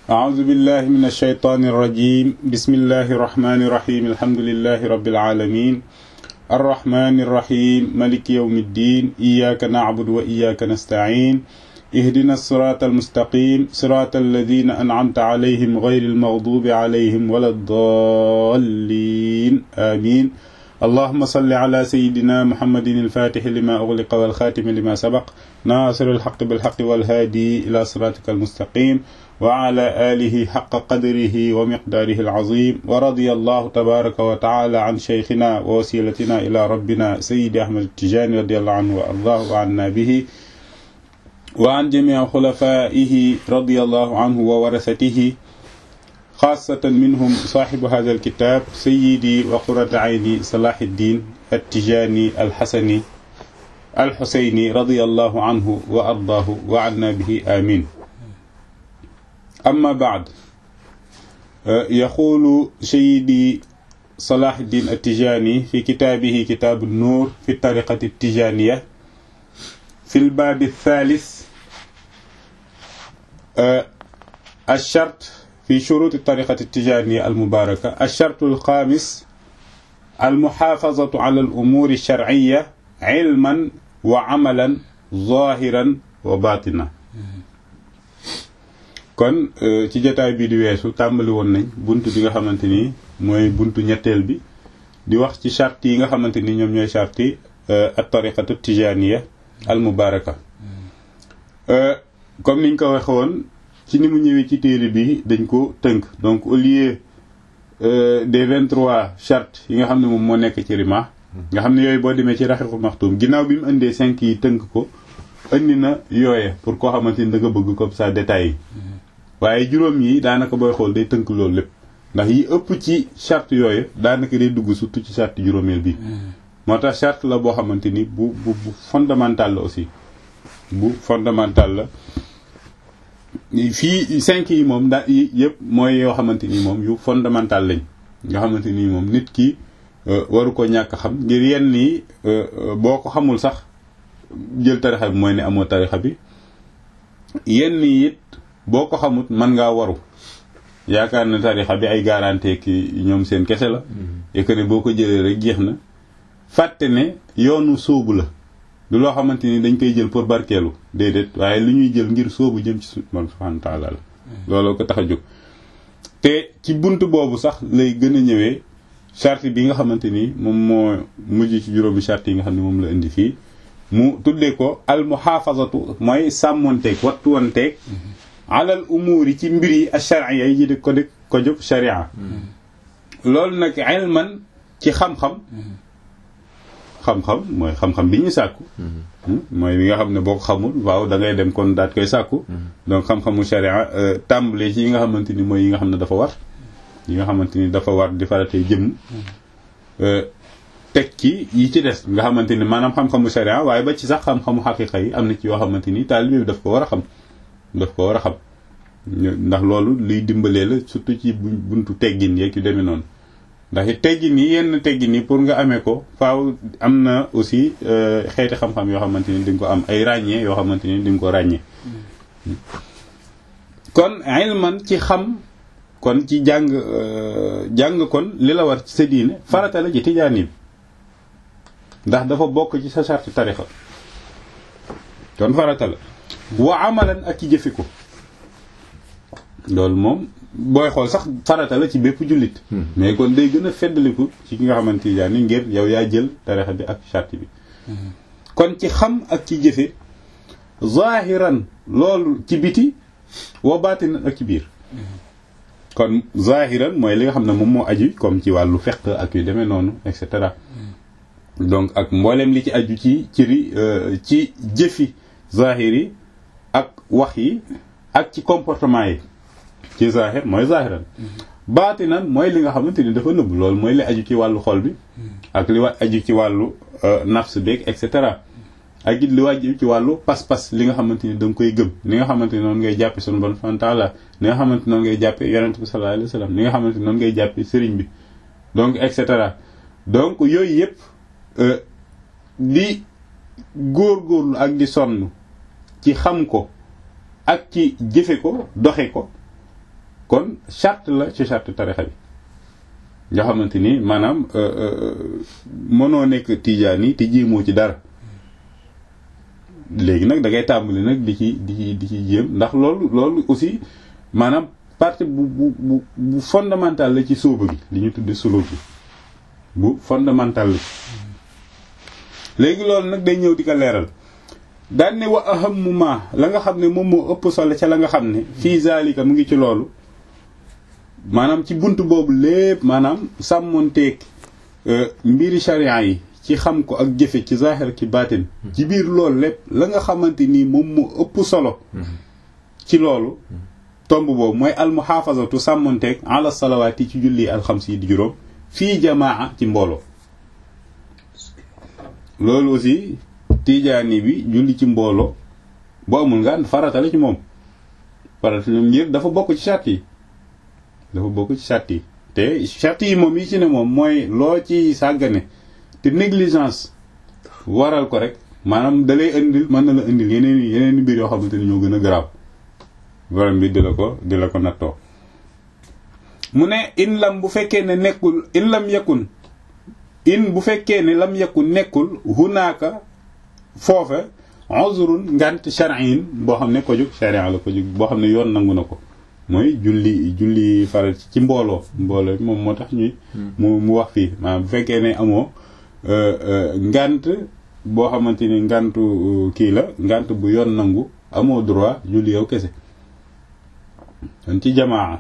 أعوذ بالله من الشيطان الرجيم بسم الله الرحمن الرحيم الحمد لله رب العالمين الرحمن الرحيم ملك يوم الدين إياك نعبد وإياك نستعين اهدنا الصراط المستقيم صراط الذين أنعمت عليهم غير المغضوب عليهم ولا الضالين آمين اللهم صل على سيدنا محمد الفاتح لما أغلق والخاتم لما سبق ناصر الحق بالحق والهادي إلى صراطك المستقيم وعلى آله حق قدره ومقداره العظيم ورضي الله تبارك وتعالى عن شيخنا ووسيلتنا إلى ربنا سيد أحمد التجاني رضي الله عنه وأرضاه وعنا به وعن جميع خلفائه رضي الله عنه وورثته خاصة منهم صاحب هذا الكتاب سيدي وقرة عيني صلاح الدين التجاني الحسني الحسيني رضي الله عنه وأرضاه وعنا به آمين أما بعد يقول سيدي صلاح الدين التجاني في كتابه كتاب النور في الطريقة التجانية في الباب الثالث الشرط في شروط الطريقة التجانية المباركة الشرط الخامس المحافظة على الأمور الشرعية علما وعملا ظاهرا وباطنا kon ci jotaay bi di weesu tàmbali woon nañ buntu bi nga xamante ni mooy buntu ñetteel bi di wax ci charte yi nga xamante ni ñoom ñooy charte yi at tariqatu tijaniya al mubaraka comme niñ ko waxe woon ci ni mu ñëwee ci téere bi dañ ko tënk donc au lieu des vingt trois chartes yi nga xam ne moom moo nekk ci rima nga xam ne yooyu boo demee ci raxiqul maxtuum ginnaaw bi mu indee cinq yi tënk ko indi na yooye pour koo xamante ni da nga bëgg comme ça détails yi waaye juróom yi daanaka booy xool day tënk loolu lépp ndax yi ëpp ci charte yooyu daanaka day dugg surtout ci charte juróomeel bi moo tax charte la boo xamante ni bu bu bu fondamental la aussi bu fondamental la fii cinq yi moom daa yëpp mooy yoo xamante ni moom yu fondamental lañ nga xamante ni moom nit ki waru ko ñàkk xam ngir yenn yi boo ko xamul sax jël tarixa bi mooy ne amoo tarixa bi yenn yi it boo ko xamut mën ngaa waru yaakaar na tarixa bi ay garantie ki ñoom seen kese la et que ne boo ko jëlee rek jeex na fàtte ne yoonu sóobu la du loo xamante ni dañ koy jël pour barkeelu déedéet waaye lu ñuy jël ngir sóobu jëm ci suñu borom subhanahu wa taala la looloo ko tax a jóg te ci bunt boobu sax lay gën a ñëwee charte bi nga xamante ni moom moo mujj ci juróomi charte yi nga xam ne moom la indi fii mu tuddee ko al muhafazatu mooy sàmmonteeg wattuwanteeg alal umuur yi ci mbir yi ash-shar'iyya yi di ko di ko jóg sharia loolu nag ilman ci xam-xam xam-xam mooy xam-xam bi ñu sàkku mooy bi nga xam ne boo ko xamul waaw da ngay dem kon daat koy sàkku donc xam-xamu sharia tàmbale ci yi nga xamante ni mooy yi nga xam ne dafa war yi nga xamante ni dafa war di faratee jëm teg ci yi ci des nga xamante ni maanaam xam-xamu sharia waaye ba ci sax xam-xamu xaqiqa yi am na ci yoo xamante ni taalibe bi daf ko war a xam daf ko war a xam ndax loolu liy dimbalee la surtout ci buntu teggin yeeg yu demee noonu ndax it teggin yi yenn teggin yi pour nga amee ko faaw am na aussi xeeti xam-xam yoo xamante ni di nga ko am ay ràññee yoo xamante ni di nga ko ràññee kon ilman ci xam kon ci jàng jàng kon li la war ci sa diine farata la ci tijaani bi ndax dafa bokk ci sa charte tarixa kon farata la wa amalan ak ci jëfe ko loolu moom booy xool sax farata la ci bépp jullit mais kon day gën a feddaliku ci ki nga xamante ni ngir yow yaa jël tarixa bi ak charte bi kon ci xam ak ci jëfe zahiran loolu ci biti wa batinan ak ci biir kon zahiran mooy li nga xam ne moom moo aju comme ci wàllu fiqh ak yu demee noonu et cetera donc ak mboolem li ci aju ci ciri ci jëfi zahiri ak wax yi ak ci comportement yi ci zahir mooy zahiran baatinan mooy li nga xamante ni dafa nëbb loolu mooy li aju ci wàllu xol bi ak li wa aju ci wàllu nafs beeg et cetera ak it li wàjju ci wàllu pas-pas li nga xamante ni da nga koy gëm li nga xamante ni noonu ngay jàppe sunu bon subhanahu wa ta'ala li nga xamante noonu ngay jàppe yonent bi sallallahu alayhi wa sallam li nga xamante noonu ngay jàppe sëriñ bi donc et cetera donc yooyu yëpp di góorgóorlu ak di sonn ci xam ko ak ci jëfe ko doxe ko kon charte la ci charte tarixa bi nga xamante ni maanaam mënoo nekk tijaan yi te jéemoo ci dara léegi nag da ngay tàmbali nag di ci di ci di ci jéem ndax loolu loolu aussi maanaam partie bu bu bu bu fondamental la ci sóoba gi li ñu tudde solo bi bu fondamental la léegi loolu nag day ñëw di ko leeral daan ne wa ahammu ma la nga xam ne moom moo ëpp solo ca la nga xam ne fii zalika mu ngi ci loolu maanaam ci bunt boobu lépp maanaam sàmmonteeg mbiri sharia yi ci xam ko ak jëfe ci zahir ci baatin ci biir loolu lépp la nga xamante nii moom moo ëpp solo ci loolu tomb boobu mooy almuhaafazatu sàmmonteeg ala salawaati ci julli alxams yi di juróom fii jamaa ci mbooloo loolu aussi tijaani bi julli ci mbooloo bu amul nga farata la ci moom farata la ngir dafa bokk ci charte yi dafa bokk ci charte yi te charte yi moom yi ci ne moom mooy loo ci sàggane te négligence waral ko rek maanaam da lay indil mën na la indil yeneen yeneen mbir yoo xamante ni ñoo gën a garaaw borom bi di la ko di la ko nattoo mu ne in lam bu fekkee ne nekkul in lam yakun in bu fekkee ne lam yakun nekkul hunaaka foofe uzrun ngant shar'in boo xam ne ko jóg sharia la ko jóg boo xam ne yoon nangu na ko mooy julli julli faral ci mbooloo mbooloo moom moo tax ñuy mu mu wax fii maanaam bu fekkee ne amoo ngant boo xamante ni ngantu kii la ngant bu yoon nangu amoo droit julli yow kese kon ci jamaa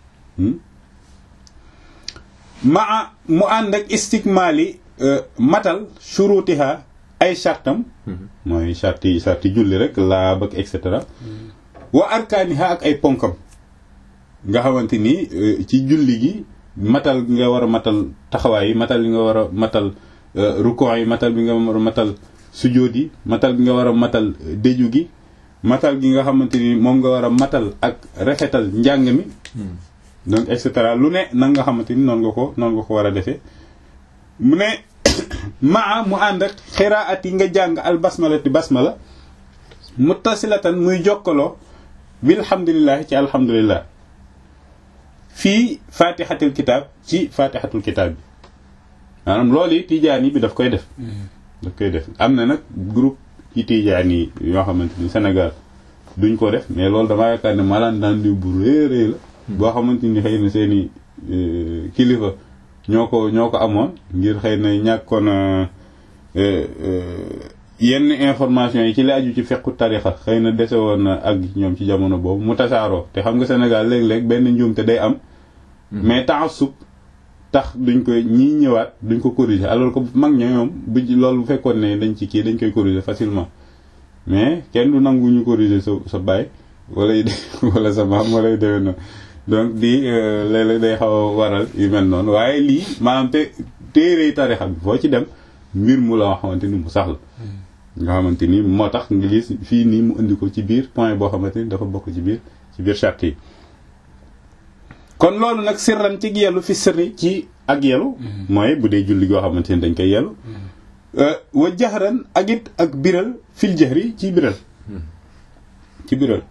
maa mu ànd ak istikmaali matal shurutiha ay chartam mooy charti charti julli rek laab ak et cetera wa arkaaniha ak ay ponkam nga xamante ni ci julli gi matal nga war a matal taxawaay yi matal bi nga war a matal rukon yi matal bi nga war a matal sujóot yi matal bi nga war a matal déju gi matal gi nga xamante ni moom nga war a matal ak rafetal njàng mi donc et cetera lu ne nan nga xamante ni noonu nga ko noonu nga ko war a defee mu ne maa mu ànd ak xiraat yi nga jàng al basmalati basmala muttasilatan muy jokkaloo bilhamdulillahi ci alhamdulillah fii fatihatul kitab ci fatihatul kitab bi maanaam loolu yi tijaani bi daf koy def daf koy def am na nag groupe ci tijaani yoo xamante ni Sénégal duñ ko def mais loolu damaa yaakaar ne malaan daan di bu réeréy la boo xamante ni xëy na seeni kilifa ñoo ko ñoo ko amoon ngir xëy na ñàkkoon yenn information yi ci la aju ci fekku tarixa xëy na dese woon na ak ñoom ci jamono boobu mu tasaaroo te xam nga Sénégal léeg-léeg benn njuumte day am mais taassub tax duñ koy ñii ñëwaat duñ ko corriger alors que mag ña ñoom bu loolu bu fekkoon ne dañ ci kii dañ koy corriger facilement mais kenn du nangu ñu corriger sa sa baay wala wala sa maam wala demee noonu donc di léeg-léeg day xaw a waral yu mel noonu waaye lii maanaam te téere tarixa bi foo ci dem mbir mu la xamante ni mu sax la nga xamante ni moo tax nga gis fii nii mu indi ko ci biir point boo xamante ni dafa bokk ci biir ci biir charte yi kon loolu nag sirran ci yelu fi sirri ci ak yelu mooy bu dee julli goo xamante ni dañ koy yelu wa jaxran ak it ak biral fil jahri ci biral ci biral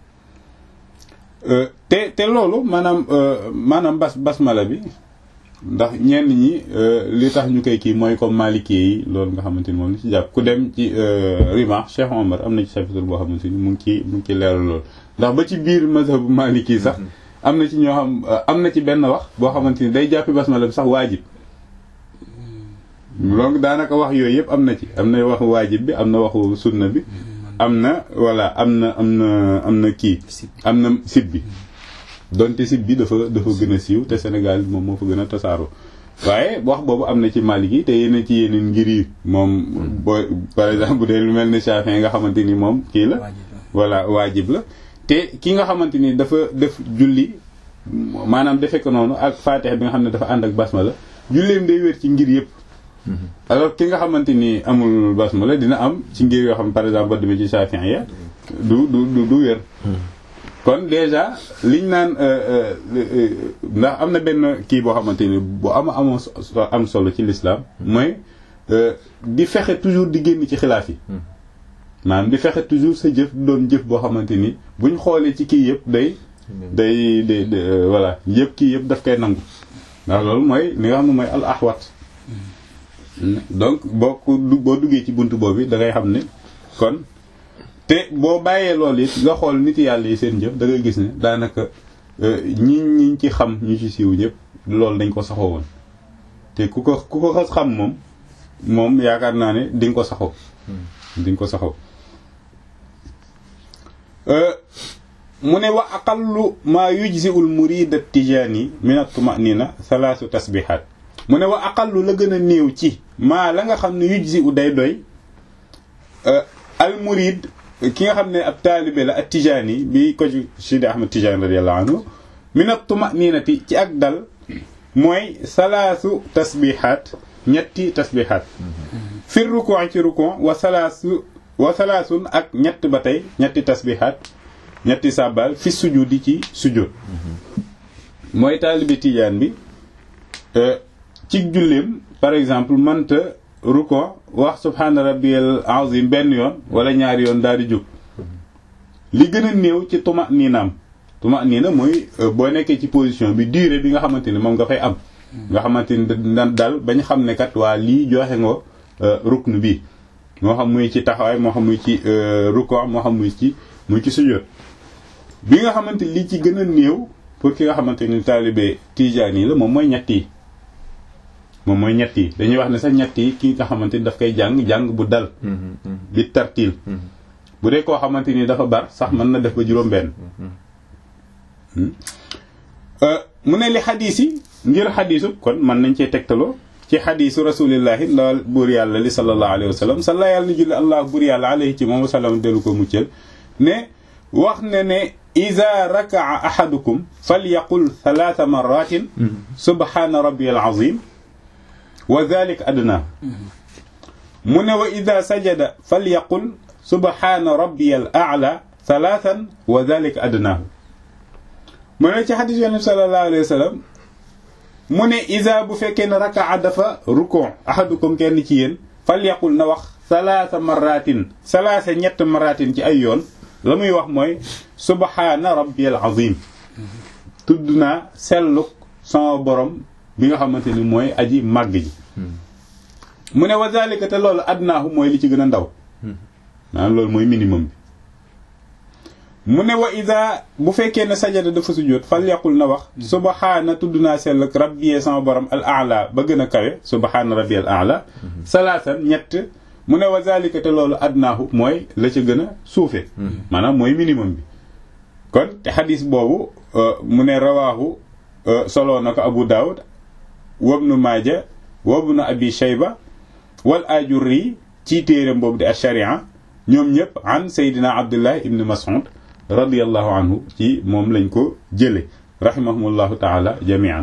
te te loolu maanaam maanaam bas basmala bi ndax ñenn ñi li tax ñu koy kii mooy comme maliki yi loolu nga xamante ni moom la ci jàpp ku dem ci rima Cheikh Omar am na ci chapitre boo xamante ni mu ngi ci mu ngi ci leeral loolu ndax ba ci biir mazhabu maliki yi sax am na ci ñoo xam am na ci benn wax boo xamante ni day jàppi basmala bi sax waajib donc daanaka wax yooyu yëpp am na ci am na waxu waajib bi am na waxu sunna bi am na voilà am na am na am na kii am na sib bi donte sib bi dafa dafa gën a siiw te Sénégal moom moo fa gën a tasaaroo waaye wax boobu am na ci Malik yi te yeneen ci yeneen ngir yi moom boo par exemple bu dee lu mel ni Chafi'i nga xamante ni moom kii la voilà waajib la te ki nga xamante ni dafa def julli maanaam defe ko noonu ak Fatiha bi nga xam ne dafa ànd ak basmala julleem day wér ci ngir yëpp alors ki nga xamante ni amul basmala dina am ci ngir yoo xam par exemple boo demee ci Shafi'i ya du du du wér kon déjà liñ naan ndax am na benn kii boo xamante ni bu ama amoo am solo ci l'islam mooy di fexe toujours di génn ci xilaaf yi maanaam di fexe toujours sa jëf doon jëf boo xamante ni buñ xoolee ci kii yëpp day day day voilà yëpp kii yëpp daf koy nangu ndax loolu mooy li nga xam ne mooy al ahwat donc boo ko boo duggee ci buntu boobu da ngay xam ne kon te boo bàyyee loolu it nga xool nit yàlla yi seen jëf da ngay gis ne daanaka ñi ñi ci xam ñu ci siiw ñëpp loolu dañ ko saxoo woon te ku ko ku ko xas xam moom moom yaakaar naa ne di nga ko saxoo di nga ko saxoo mu ne wa aqallu maa yujzi'ul murid at-tijani min at-tuma'nina salaasu tasbihaat mu ne wa aqallu la gën a néew ci maa la nga xam ne yujzi'u day doy al murid ki nga xam ne ab taalibe la at-tijani bi ko ci Sidi Ahmad Tijani radiyallahu anhu min at-tuma'ninati ci ak dal mooy salaasu tasbihaat ñetti tasbihaat fi ruku' ci ruku' wa salaasu wa salaasun ak ñett ba tey ñetti tasbihaat ñetti sàbbaal fi sujudi ci sujud mooy taalibe tijaan bi ci julleem par exemple mënta ruko wax subhaana rabbiyal azim benn yoon wala ñaari yoon daal di jóg li gën a néew ci tuma niinaam tuma niina mooy boo nekkee ci position bi durée bi nga xamante ni moom nga fay am nga xamante ni daal bañ xam ne kat waa lii joxe nga rukn bi moo xam muy ci taxawaay moo xam muy ci ruko moo xam muy ci muy ci sujud bi nga xamante li ci gën a néew pour ki nga xamante ni taalibe tijaan yi la moom mooy ñett yi moom mooy ñett yi dañuy wax ne sax ñett yi ki nga xamante ni daf koy jàng jàng bu dal bi tartiil bu dee koo xamante ni dafa bar sax mën na def ba juróom benn mu ne li xadiis yi ngir xadiisu kon mën nañ cee tegtaloo ci xadiisu rasulillahi lool buur yàlla li sallallahu alayhi wa sallam salla yàlla ni julli allah buur yàlla alayhi ci moom wasallam dellu ko muccal ne wax ne ne ida rakaa ahadukum falyaqul thalatha maratin subhana rabbi al azim wa dhalika adna mu ne wa ida sajada falyaqul subhana rabbi al a'la thalathan wa dhalika adnaahu mu ne ci xadis yonent sallallahu alayhi wa sallam mu ne ida bu fekkee ne rakaa dafa rukon ahadukum kenn ci yéen falyaqul na wax thalatha maratin thalatha ñett maratin ci ay yoon la muy wax mooy subhaana rabbiyal azim tudd naa selluk sama borom bi nga xamante ni mooy aji màgg ji mu ne wa zalika te loolu adnaahu mooy li ci gën a ndaw maanaam loolu mooy minimum bi mu ne wa ida bu fekkee ne sajada dafa sujjóot fal yaqul na wax subhaana tudd naa selluk rabbiyee sama borom al a'la ba gën a kawe subhaana rabbiyal a'la salaasan ñett mu ne wa zalika te loolu adnaahu mooy la ca gën a suufe maanaam mooy minimum bi kon te xadis boobu mu ne rawaahu soloo na ko abu daawud wabnu maaja wabnu abi shayba wal ajurri ci téeram boobu di ash-sharia ñoom ñëpp an seydina abdullah ibn mas'ud radiallahu anhu ci moom lañ ko jële rahimahumullahu taala jamian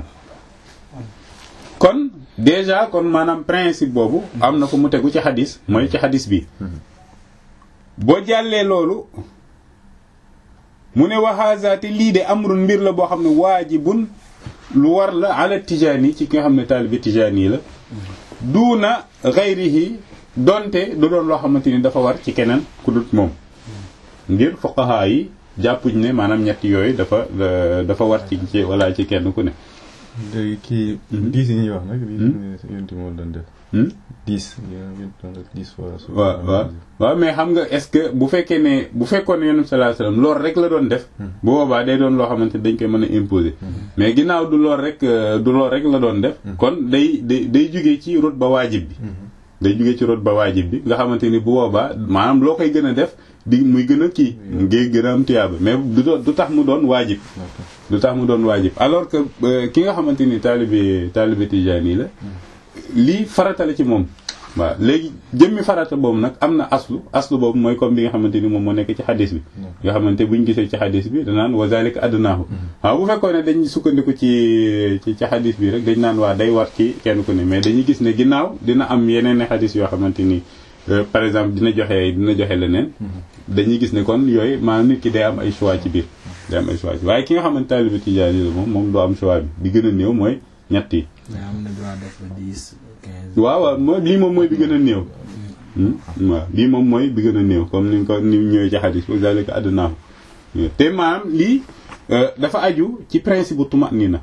kon déjà kon maanaam principe boobu am na ko mu tegu ci xadis mooy ci xadis bi boo jàllee loolu mu ne waxaasaate lii de amrun mbir la boo xam ne waajibun lu war la ala tijaani ci ki nga xam ne taalibi tijaani la duuna xayrihi donte du doon loo xamante ni dafa war ci keneen ku dut moom ngir fuqaha yi jàppuñ ne maanaam ñetti yooyu dafa dafa war ci ci wala ci kenn ku ne léegi kii diis yi ñuy wax nag diis yonti moo doon def diis diis fois waaw waaw waaw mais xam nga est-ce que bu fekkee ne bu fekkoon ne yonent sallallahu alayhi wasallam loolu rek la doon def bu boobaa day doon loo xamante dañ koy mën a imposer mais ginnaaw du lool rek du lool rek la doon def kon day day day jugee ci route ba waajib bi day jugee ci route ba waajib bi nga xamante ni bu boobaa maanaam loo koy gën a def di muy gën a kii ngay gën a am tiyaaba mais du du tax mu doon waajib du tax mu doon waajib alors que ki nga xamante ni taalibe taalibe tijaani la lii farata la ci moom waaw léegi jëmmi farata boobu nag am na aslu aslu boobu mooy comme bi nga xamante ni moom moo nekk ci xadis bi nga xamante buñ gisee ci xadis bi danaan wa zalika adnaahu waaw bu fekkoon ne dañ sukkandiku ci ci ci xadis bi rek dañ naan waa day war ci kenn ku ne mais dañuy gis ne ginnaaw dina am yeneen i xadis yoo xamante ni par exemple dina joxe dina joxe leneen dañuy gis ne kon yooyu maanaam nit ki day am ay choix ci biir day am ay choix waaye ki nga xamante taalibe tijaani la moom moom doo am choix bi bi gën a néew mooy ñett yi am na droit def ba dix quinze. waaw waaw mooy lii moom mooy bi gën a néew. waaw lii moom mooy bi gën a néew comme ni ko ni ñëwee ci xadis bi zalika adnaahu te maanaam lii dafa aju ci principe bu tumanina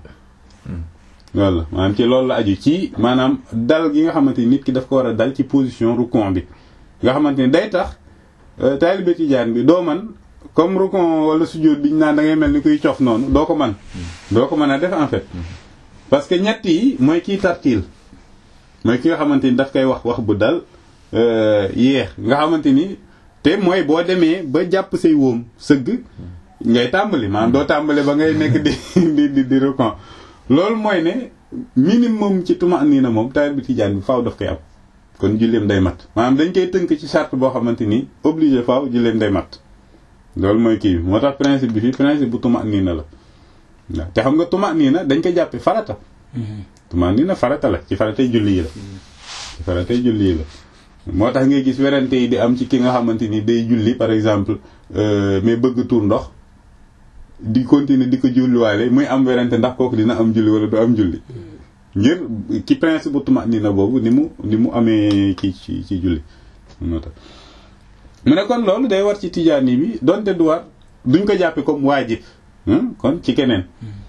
walla maanaam ci loolu la aju ci maanaam dal gi nga xamante ni nit ki daf ko war a dal ci position rukon bi nga xamante ni day tax taalibe tijaan bi doo man comme rukon wala sujjóot bi ñu naan da ngay mel ni kuy cof noonu doo ko man doo ko mën a def en fait parce que ñett yi mooy kiy tartiil mooy ki nga xamante ni daf koy wax wax bu dal yéex nga xamante ni te mooy boo demee ba jàpp say wóom sëgg ngay tàmbali maanaam doo tàmbali ba ngay nekk di di di di rukon loolu mooy ne minimum ci tuma nii na moom taalibe tijaan bi faaw daf koy am kon julleem day mat maanaam dañ koy tënk ci charte boo xamante ni obligé faaw julleem day mat loolu mooy kii bi moo tax principe bi fii principe bu tuma nii na la waaw te xam nga tuma nii na dañ ko jàppe farata tuma nii na farata la ci faratay julli yi la ci faratay julli yi la moo tax ngay gis werante yi di am ci ki nga xamante ni day julli par exemple mais bëgg tuur ndox di continuer di ko julliwaale muy am werante ndax kooku dina am julli wala du am julli ngir ci principe bu tuma nii na boobu ni mu ni mu amee kii ci ci julli moo tax mu ne kon loolu day war ci tijaani bi donte du war duñ ko jàppe comme waajib kon ci keneen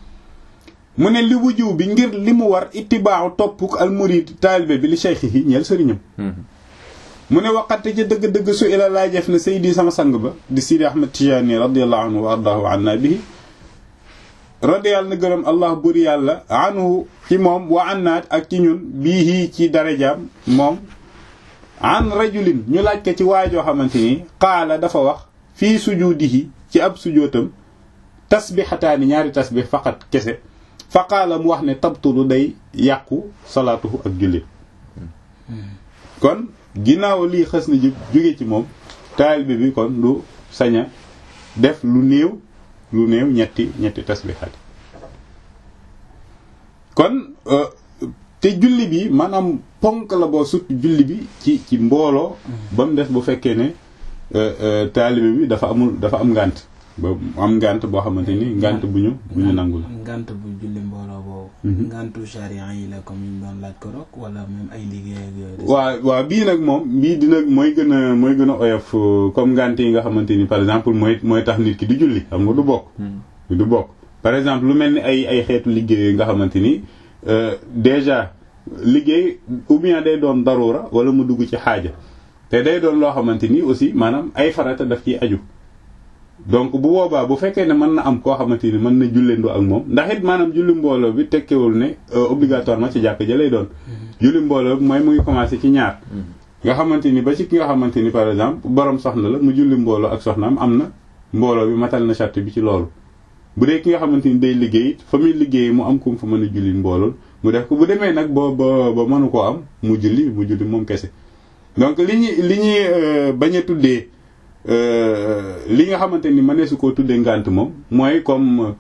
mu ne li wujuw bi ngir li mu war ittibaaxu topp al murid taalibe bi li cheikhihi ñeel sëriñam mu ne waxate ci dëgg-dëgg su ila laajef na saydi sama sang ba di sidi ahmad tijaani radiallahu anhu wa ardahu anna bihi radiyal na gërëm allah buri yàlla anhu ci moom wa annaat ak ci ñun bii ci darajaam moom an rajulin ñu laaj ko ci waajoo xamante ni qaala dafa wax fii sujudihi ci ab sujootam tasbixataani ñaari tasbix faqat kese fa qaala mu wax ne tabtulu day yàqu salaatuhu ak julli kon ginnaaw lii xës na jóge ci moom taalibe bi kon du saña def lu néew lu néew ñetti ñetti tasbixaat kon te julli bi maanaam ponk la boo sut julli bi ci ci mbooloo ba mu des bu fekkee ne taalibe bi dafa amul dafa am ngànt ba am ngànt boo xamante ni ngànt bu ñu bu ñu nangul ngànt bu julli mbooloo boobu ngàntu charia yi la comme ñu doon laaj ko rok wala même ay liggéey ak yooyu waaw waaw bii nag moom bii dina mooy gën a mooy gën a oyof comme ngànt yi nga xamante ni par exemple mooy mooy tax nit ki du julli xam nga du bokk du bokk par exemple lu mel ni ay ay xeetu liggéey nga xamante ni déjà liggéey ou bien day doon darura wala mu dugg ci xaaja te day doon loo xamante ni aussi maanaam ay farata daf ciy aju donc bu boobaa bu fekkee ne mën na am koo xamante ni mën na julleendoo ak moom ndax it maanaam julli mbooloo bi tekkewul ne obligatoirement ci jàkk ja lay doon julli mbooloo bi mooy mu ngi commencé ci ñaar nga xamante ni ba ci ki nga xamante ni par exemple borom soxna la mu julli mbooloo ak soxnaam am na mbooloo bi matal na charte bi ci loolu bu dee ki nga xamante ni day liggéey fa muy liggéey mu am ku mu fa mën a julli mboolool mu def ko bu demee nag ba ba ba mënu koo am mu julli mu julli moom kese donc li ñuy li ñuy bañ a tuddee li nga xamante ni mënee su koo tuddee ngànt moom mooy comme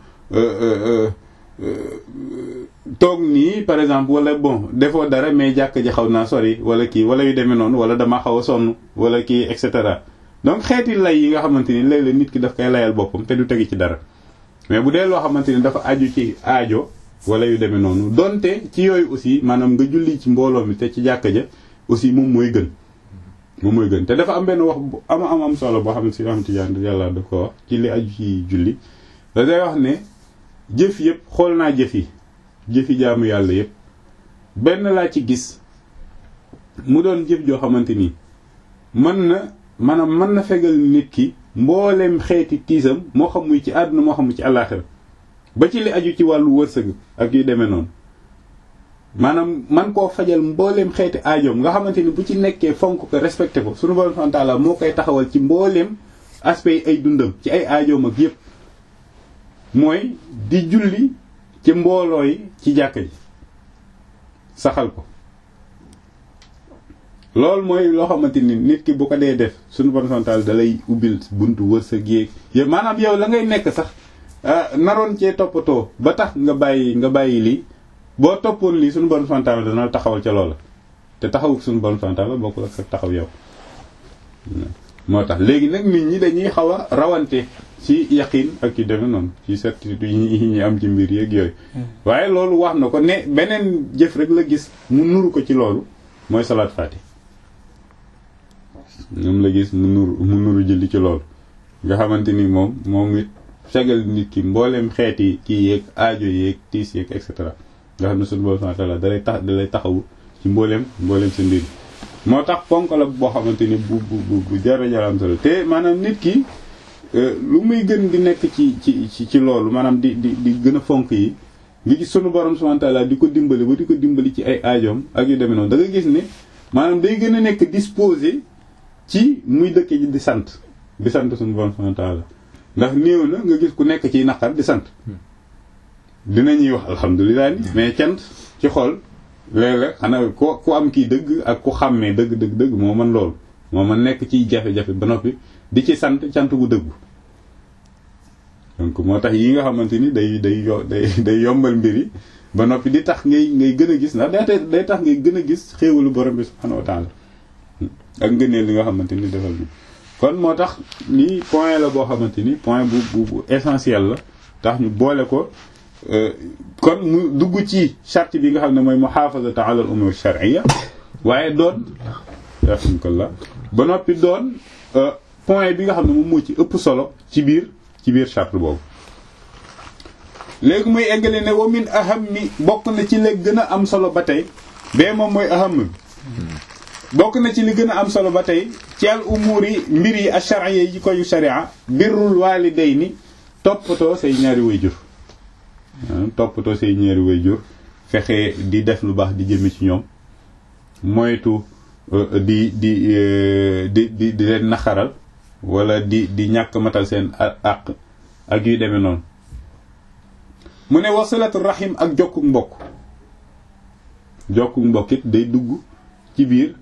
toog nii par exemple wala bon defoo dara mais jàkk ji xaw naa sori wala kii wala yu demee noonu wala dama xaw a sonn wala kii et cetera donc xeeti lay yi nga xamante ni léeg-léeg nit ki daf koy layal boppam te du tegi ci dara mais bu dee loo xamante ni dafa aju ci aajo wala yu demee noonu donte ci yooyu aussi maanaam nga julli ci mbooloo mi te ci jàkka ja aussi moom mooy gën moom mooy gën te dafa am benn wax bu ama am am solo boo xam ne si am tijaan yàlla da ko wax ci li aju ci julli da day wax ne jëf yëpp xool naa jëf yi jëfi jaamu yàlla yëpp benn laa ci gis mu doon jëf joo xamante ni mën na maanaam mën na fegal nit ki mboolem xeeti tiisam moo xam muy ci àdduna moo xam muy ci àllaaxira ba ci li aju ci wàllu wërsëg ak yu demee noonu maanaam man koo fajal mbooleem xeeti aajoom nga xamante ni bu ci nekkee fonk ko respecté ko sunu borom subhanahu wa ta'ala moo koy taxawal ci mbooleem aspect ay dundam ci ay aajoom ak yépp mooy di julli ci mbooloo yi ci jàkka ji saxal ko loolu mooy loo xamante ni nit ki bu ko dee def sunu borom subhanahu wa ta'ala da lay ubbil buntu wërsëg yéeg yow maanaam yow la ngay nekk sax naroon cee toppatoo ba tax nga bàyyi nga bàyyi lii boo toppoon lii suñu borom subhanahu wa ta'ala dana taxawal ca loola te taxawu suñu borom subhanahu wa ta'ala bokkul ak sa taxaw yow moo tax léegi nag nit ñi dañuy xaw a rawante ci yaqin ak yu demee noonu ci certitude yi ñuy am ci mbir yeeg yooyu waaye loolu wax na ko ne beneen jëf rek la gis mu nuru ko ci loolu mooy salaat faati moom la gis mu nuru mu nuru jëli ci loolu nga xamante ni moom moom it fegal nit ki mbooleem xeeti kii yeeg aajo yeeg tiis yeeg et cetera nga xam ne suñu borom subhanahu wa ta'ala dalay tax dalay taxawu ci mbooleem mbooleem sa mbir moo tax ponk la boo xamante ni bu bu bu jara jaram solo te maanaam nit ki lu muy gën di nekk ci ci ci loolu maanaam di di di gën a fonk yi nga gis sunu borom subhanahu wa ta'ala di ko dimbali ba di ko dimbali ci ay aajoom ak yu demee noonu da nga gis ne maanaam day gën a nekk disposé ci muy dëkk ji di sant di sant sunu borom subhanahu wa ta'ala ndax néew na nga gis ku nekk ci naqar di sant dinañuy wax alhamdulilah ni mais cant ci xol léeg-léeg xanaa ku ku am kii dëgg ak ku xàmmee dëgg dëgg dëgg moo mën loolu moo mën nekk ciy jafe-jafe ba noppi di ci sant cant gu dëggu donc moo tax yi nga xamante ni day day yo day day yombal mbir yi ba noppi di tax ngay ngay gën a gis ndax day day tax ngay gën a gis xéewalu borom bi subhanahu wa ta'ala ak ngëneel li nga xamante ni defal bi kon moo tax lii point la boo xamante ni point bu bu bu essentiel la tax ñu boole ko kon mu dugg ci charte bi nga xam ne mooy muhafazatu ala al umur shar'iyya waaye doon alhamdulillah ba noppi doon point bi nga xam ne moom moo ci ëpp solo ci biir ci biir charte boobu léegi muy eggale ne wa min aham mi bokk na ci léegi gën a am solo ba tey bee moom mooy aham bi bokk na ci li gën a am solo ba tey ci al umur yi mbir yi ash-shar'iyya yi koy sharia birrul walidayni toppatoo say ñaari wayjur toppatoo say ñaari wayjur fexe di def lu baax di jëme ci ñoom moytu di di di di di leen naxaral wala di di ñàkk matal seen àq ak yu demee noonu mu ne wasilatu rahim ak jokku mbokk jokku mbokk it day dugg ci biir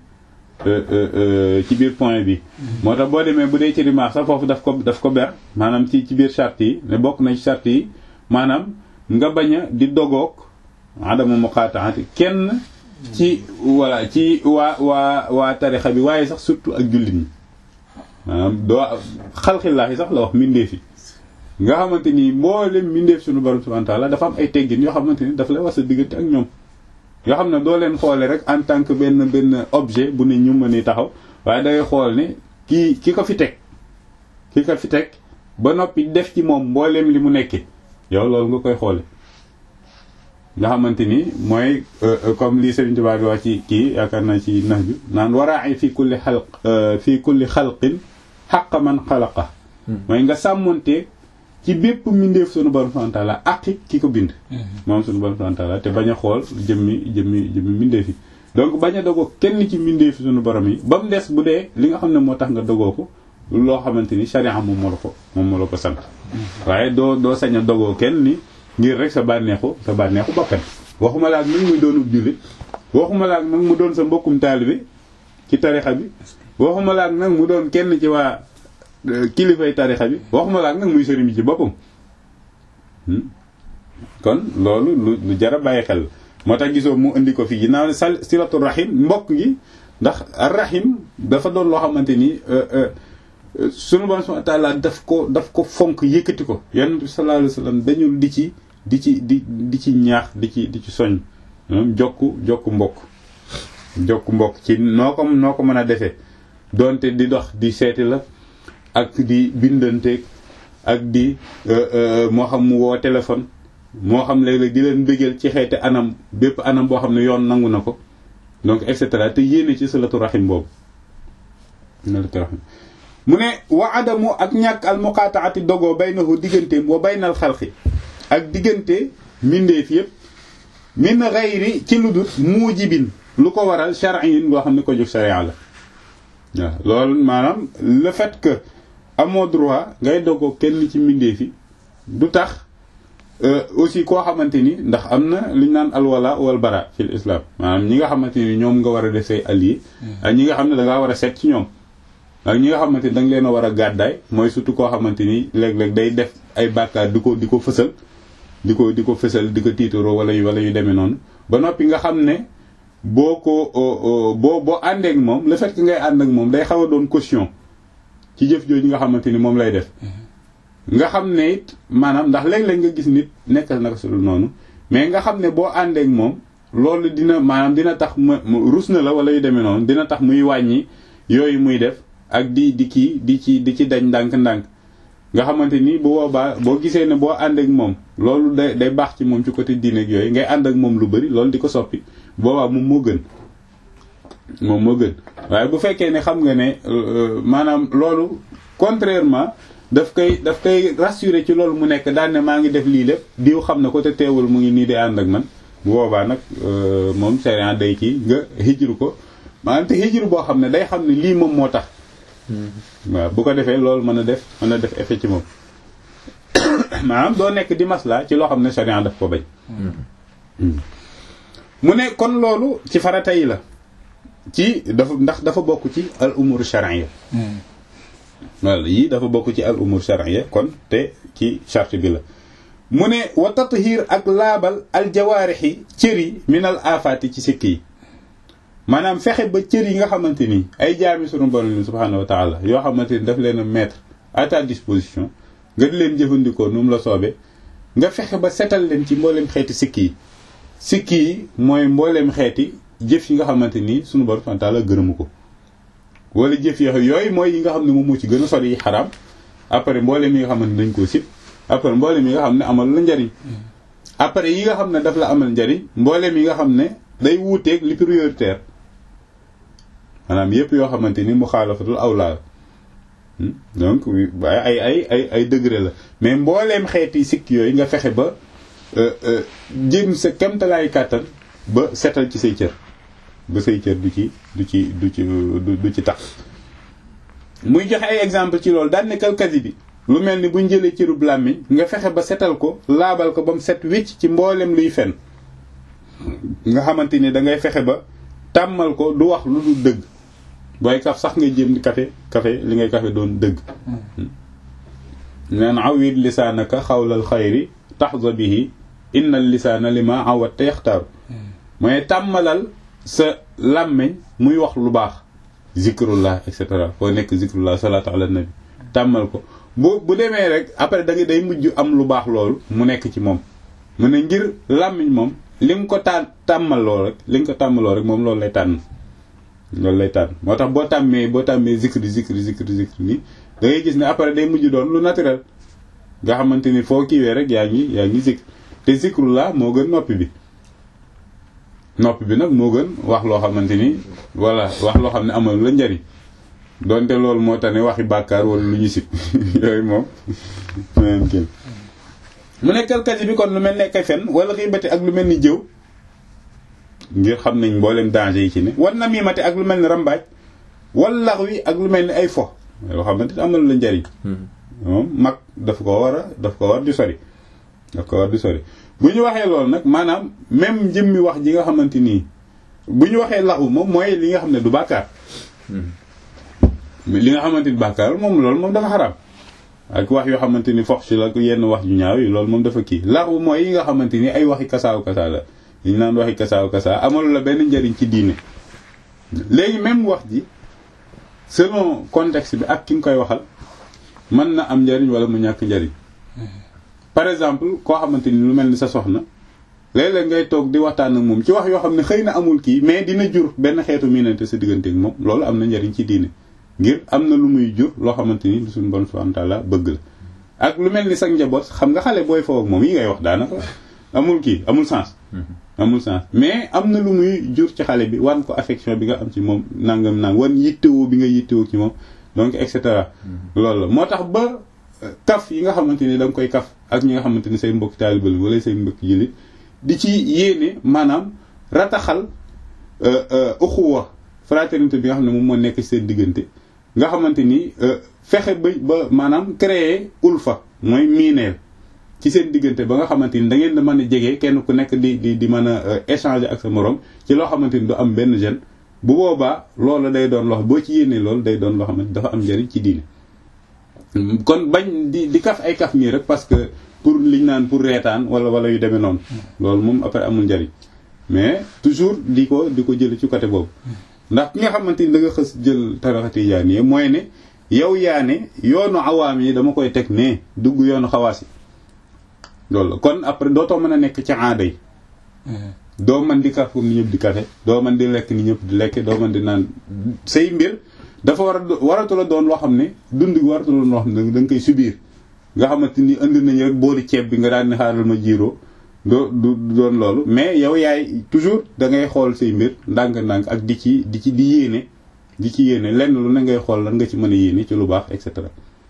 ci biir point bi moo tax boo demee bu dee ci rimaax sax foofu daf ko daf ko ber maanaam ci ci biir charte yi ne bokk na ci charte yi maanaam nga bañ a di dogoog adama muqataati kenn ci voilà ci waa waa waa tarixa bi waaye sax surtout ak jullit ñi maanaam doo xalxillaahi sax la wax mbindeef yi nga xamante ni mboolem mbindeef suñu borom subhanahu wa ta'ala dafa am ay teggin yoo xamante ni dafa lay wax sa diggante ak ñoom yoo xam ne doo leen xoole rek en tant que benn benn objet bu ne ñu mën a taxaw waaye dangay xool ne kii ki ko fi teg ki ko fi teg ba noppi def ci moom mbooleem li mu nekkee yow loolu nga koy xoole nga xamante ni mooy comme li Serigne Touba di wax ci kii yaakaar naa ci nax bi naan waraay fi kulli xalq fi kulli xalqin xaqa man xalaqa mooy nga sàmmonte ci bépp mbindeef sunu borom subhanahu wa ta'ala aqi ki ko bind moom sunu borom subhanahu wa ta'ala te bañ a xool jëmmi jëmmi jëmmi mbindeef yi donc bañ a dogoo kenn ci mbindeef sunu borom yi ba mu des bu dee li nga xam ne moo tax nga dogoo ko loo xamante ni sharia moom moo la ko moom moo la ko sant waaye doo doo sañ a dogoo kenn ni ngir rek sa bànneexu sa bànneexu bakkan waxuma la ak nag muy doonub jullit waxuma la ak nag mu doon sa mbokkum taalibe ci tarixa bi waxuma la ak nag mu doon kenn ci waa kilifay tarixa bi waxuma la ak nag muy sëriñ bi ci boppam kon loolu lu lu jar a bàyyi xel moo tax gisoo mu indi ko fii ginnaaw sal silatu rahim mbokk gi ndax rahim dafa doon loo xamante ni sunu borom subhanahu wa ta'ala daf ko daf ko fonk yëkkati ko yonent bi sallallahu alayhi wasallam dañul di ci di ci di di ci ñaax di ci di ci soñ jokku jokku mbokk jokku mbokk ci noo ko noo ko mën a defee donte di dox di seeti la ak di bindanteeg ak di moo xam mu woo téléphone moo xam léeg-léeg di leen bëggal ci xeeti anam bépp anam boo xam ne yoon nangu na ko donc et cetera te yéene ci salatu rahim boobu salatu rahim mu ne wa adamu ak ñàkk al muqataati dogoo baynahu digganteem wa baynal xalqi ak diggante mbindeef yépp min gayri ci lu dul muujibin lu ko waral shar'in loo xam ne ko jóg sharia la waaw loolu maanaam le fait que amoo droit ngay dogoo kenn ci mbindeef yi du tax aussi koo xamante ni ndax am na li ñu naan alwala wal bara fil islam maanaam ñi nga xamante ni ñoom nga war a def say alliés ak ñi nga xam ne da ngaa war a seet ci ñoom ak ñi nga xamante ni da nga leen a war a gàddaay mooy surtout koo xamante ni léeg-léeg day def ay bàkkaar di ko di ko fësal di ko di ko fësal di ko tiitaroo wala yu wala yu demee noonu ba noppi nga xam ne boo ko boo boo àndeek moom le fait que ngay ànd ak moom day xaw a doon caution ci jëf jooju nga xamante ni moom lay def nga xam ne it maanaam ndax léeg-léeg nga gis nit nekk naka su dul noonu mais nga xam ne boo àndeek moom loolu dina maanaam dina tax ma rus na la wala yu demee noonu dina tax muy wàññi yooyu muy def ak di di kii di ci di ci dañ ndànk-ndànk nga xamante ni bu boobaa boo gisee ne boo ànd ak moom loolu day day baax ci moom ci côté diine ak yooyu ngay ànd ak moom lu bari loolu di ko soppi boobaa moom moo gën moom moo gën waaye bu fekkee ne xam nga ne maanaam loolu contrairement daf koy daf koy rassurer ci loolu mu nekk daan ne maa ngi def lii lépp diw xam na ko te teewul mu ngi nii di ànd ak man bu boobaa nag moom sariya day kii nga hijru ko maanaam te hijru boo xam ne day xam ne lii moom moo tax waaw bu ko defee loolu mën a def mën a def effet ci moom maanaam doo nekk di masla ci loo xam ne sariya daf ko bañ mu ne kon loolu ci farata yi la ci dafa ndax dafa bokk ci al umur shar'iyya wala yii dafa bokk ci al umur shar'iyya kon te ci charte bi la mu ne wa tathir ak laabal al jawaarixi cër yi min al afaati ci sikk yi maanaam fexe ba cër yi nga xamante ni ay jaami sunu borom subhanahu wa taala yoo xamante ni daf leen a mettre à ta disposition nga di leen jëfandikoo nu mu la soobee nga fexe ba setal leen ci mboolem xeeti sikk yi sikk yi mooy mboolem xeeti jëf yi nga xamante ni sunu borom subhanahu wa taala gërëmu ko wala jëf yooyu mooy yi nga xam ne moom moo ci gën a sori yi xaraam après mboolem yi nga xamante ni dañ koo sib après mboolem yi nga xam ne amal la njariñ après yi nga xam ne daf la amal njariñ mboolem yi nga xam ne day wuuteeg li prioritaire maanaam yépp yoo xamante ni mu xaalafatul awlaa donc ay ay ay ay degré la mais mbooleem xeeti sikk yooyu nga fexe ba jëm sa kemtalaay kàttan ba setal ci say cër ba say cër du ci du ci du ci du ci tax muy joxe ay exemple ci loolu daan nekkal kasi bi lu mel ni buñ jëlee cërub làmmiñ nga fexe ba setal ko laabal ko ba mu set wicc ci mboolem luy fen nga xamante ni da ngay fexe ba tàmmal ko du wax lu dul dëgg booy kaf sax ngay jéem di kafe kafe li ngay kafe doon dëgg neen awit lisaanaka xawlal xayri taxza bihi inna lisaana lima awat te yaxtaaru mooy tàmmalal sa làmmiñ muy wax lu baax zikrullah et cetera foo nekk zikrullah salaatu ala nabi tàmmal ko bu bu demee rek après da nga day mujj am lu baax loolu mu nekk ci moom mu ne ngir làmmiñ moom li nga ko tàn tàmmaloo rek li nga ko tàmmaloo rek moom loolu lay tànn loolu lay tànn moo tax boo tàmmee boo tàmmee zikri zikri zikri zikri ni da ngay gis ne après day mujj doon lu naturel nga xamante ni foo kiiwee rek yaa ngi yaa ngi zikr te zikrullah moo gën noppi bi noppi bi nag moo gën wax loo xamante ni voilà wax loo xam ne amal la njariñ donte loolu moo tax ne waxi bàkkaar wala lu ñu sib yooyu moom meneen kii mu nekkal kasi bi kon lu mel ne kay fen wala xiibati ak lu mel ni jëw ngir xam nañ mboolem danger yi ci ne war na miimati ak lu mel ni rambaaj wala lax wi ak lu mel ni ay fo yoo xamante ni amal la njariñ moom mag daf ko war a daf ko war di sori daf ko war di sori bu ñu waxee loolu nag maanaam même jëmmi wax ji nga xamante nii bu ñu waxee laxu moom mooy li nga xam ne du bàkkaar li nga xamante ni bàkkaar moom loolu moom dafa xaraam ak wax yoo xamante ni fox si la yenn wax ju ñaaw yi loolu moom dafa kii laxu mooy yi nga xamante ni ay waxi kasaaw kasaa la yi ñu naan waxi kasaaw kasaa amalu la benn njariñ ci diine léegi même wax ji selon contexte bi ak ki nga koy waxal mën na am njariñ wala mu ñàkk njariñ par exemple koo xamante ni lu mel ni sa soxna léeg-léeg ngay toog di waxtaan ak moom ci wax yoo xam ne xëy na amul kii mais dina jur benn xeetu miinante sa diggante ak moom loolu am na njariñ ci diine ngir am na lu muy jur loo xamante ni suñu bon subhanahu wa ta'ala bëgg la ak lu mel ni sa njaboot xam nga xale booy foofu ak moom yi ngay wax daanaka amul kii amul sens amul sens mais am na lu muy jur ci xale bi wan ko affection bi nga am ci moom nangam nang wan yittewoo bi nga yittewoo ci moom donc et cetera loolu la moo tax ba kaf yi nga xamante ni da nga koy kaf ak ñi nga xamante ni say mbokki taalibe la wala say mbokki jullit di ci yéene maanaam rataxal uxuwa fraternité bi nga xam ne moom moo nekk ci seen diggante nga xamante ni fexe ba ba maanaam créer ulfa mooy miineel ci seen diggante ba nga xamante ni da ngeen da mën a jege kenn ku nekk di di di mën a échanger ak sa morom ci loo xamante ni du am benn gêne bu boobaa loolu day doon loo boo ci yéenee loolu day doon loo xamante dafa am njariñ ci diine kon bañ di di kaf ay kaf nii rek parce que pour liñ naan pour reetaan wala wala yu demee noonu loolu moom après amul njariñ mais toujours di ko di ko jël ci côté boobu ndax ki nga xamante ni da nga xës jël tarixa tijaaniyya mooy ne yow yaa ne yoonu awaam yi dama koy teg ne dugg yoonu xawaas yi loolu la kon après dootoo mën a nekk ci aada yi doo mën di kaf comme ni ñëpp di kafe doo mën di lekk ni ñëpp di lekk doo mën di naan say mbir dafa war a waratu la doon loo xam ne dund gi waratu la doon loo xam ne da nga koy subir nga xamante ni indi nañu rek boori ceeb bi nga daan ni xaaral ma jiiroo doo du doon loolu mais yow yaay toujours da ngay xool say mbir ndànk-ndànk ak di ci di ci di yéene di ci yéene lenn lu ne ngay xool lan nga ci mën a yéene ci lu baax et cetera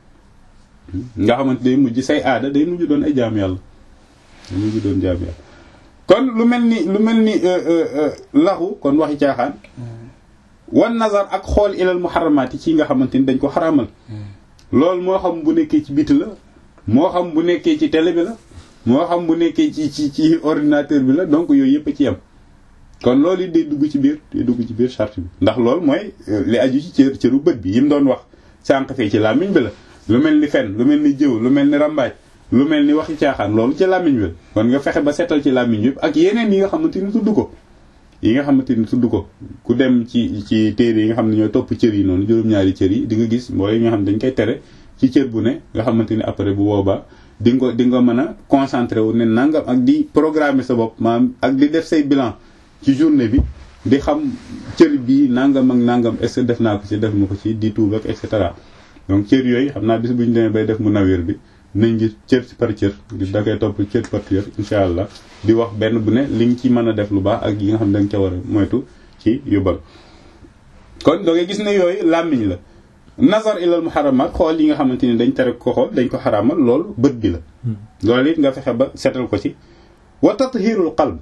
nga xamante day mujj say aada day mujj doon ay jaam yàlla day mujj doon jaam yàlla kon lu mel ni lu mel ni laxu kon waxi caaxaan wan nazar ak xool ilal muharramaat yi ci nga xamante ni dañ ko xaramal loolu moo xam bu nekkee ci biti la moo xam bu nekkee ci télé bi la moo xam bu nekkee ci ci ci ordinateur bi la donc yooyu yëpp a ci yem kon loolu it day dugg ci biir day dugg ci biir charte bi ndax loolu mooy li aju ci cër cëru bët bi yi mu doon wax sànq fee ci làmmiñ bi la lu mel ni fen lu mel ni jëw lu mel ni rambaaj lu mel ni waxi caaxaan loolu ci làmmiñ bi la kon nga fexe ba setal ci làmmiñ bi ak yeneen yi nga xamante ni tudd ko yi nga xamante ni tudd ko ku dem ci ci téere yi nga xam ne ñooy topp cër yi noonu juróom-ñaari cër yi di nga gis mooy yi nga xam ne dañ koy tere ci cër bu ne nga xamante ni après bu boobaa di nga di nga mën a concentré wu ne nangam ak di programmer sa bopp maanaam ak di def say bilan ci journée bi di xam cër bii nangam ak nangam est-ce que def naa ko ci def ma ko ci di tuub ak et cetera donc cër yooyu xam naa bis bu ñu demee bay def mu nawér bi nañ gis cër par cër di da koy topp cër par cër incha allah di wax benn bu ne li nga ci mën a def lu baax ak yi nga xam ne da nga ca war a moytu ci yóbbal kon da ngay gis ne yooyu làmmiñ la nazar ilal muharramat xool yi nga xamante ni dañ tere ko xool dañ ko xaraamal loolu bët bi la loolu it nga fexe ba setal ko ci wa tathirul qalb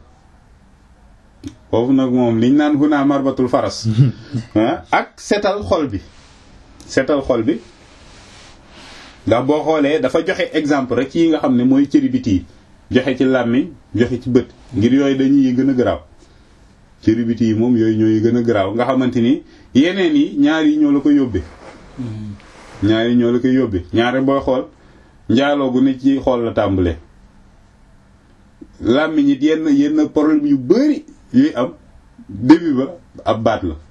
foofu nag moom liñ naan huna marbatul faras ak setal xol bi setal xol bi ndax boo xoolee dafa joxe exemple rek ci yi nga xam ne mooy cëri biti yi joxe ci làmmiñ joxe ci bët ngir yooyu dañuy gën a garaaw cëri biti yi moom yooyu ñooy gën a garaaw nga xamante ni yeneen yi ñaar yi ñoo la ko yóbbee ñaar yi ñoo la ko yóbbee ñaare booy xool njaaloo gu ne ci xool la tàmbalee làmmiñ it yenn yenn problème yu bari yuy am début ba ab baat la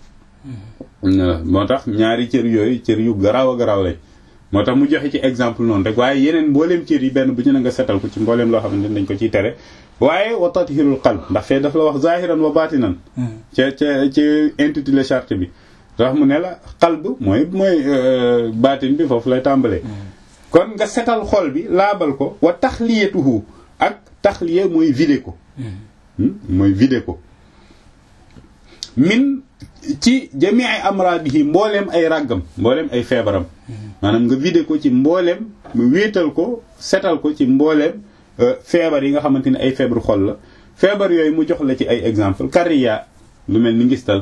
moo tax ñaari cër yooyu cër yu garaaw a garaaw lañ moo tax mu joxe ci exemple noonu rek waaye yeneen mbooleem cër yi benn bu ñu ne nga setal ko ci mbooleem loo xamante ne dañ ko ciy tere waaye wa tathirul qalb ndax fee daf la wax zahiran wa batinan ca ca ci intitulé charte bi ndax mu ne la qalb mooy mooy baatin bi foofu lay tàmbalee kon nga setal xol bi laabal ko wa taxliyatuhu ak taxliya mooy vidé ko mooy vidé ko min ci jamii ay amraadihi mbooleem ay ràggam mbooleem ay feebaram maanaam nga vidé ko ci mbooleem mu wéetal ko setal ko ci mbooleem feebar yi nga xamante ne ay feebar xol la feebar yooyu mu jox la ci ay exemple kariya lu mel ni ngistal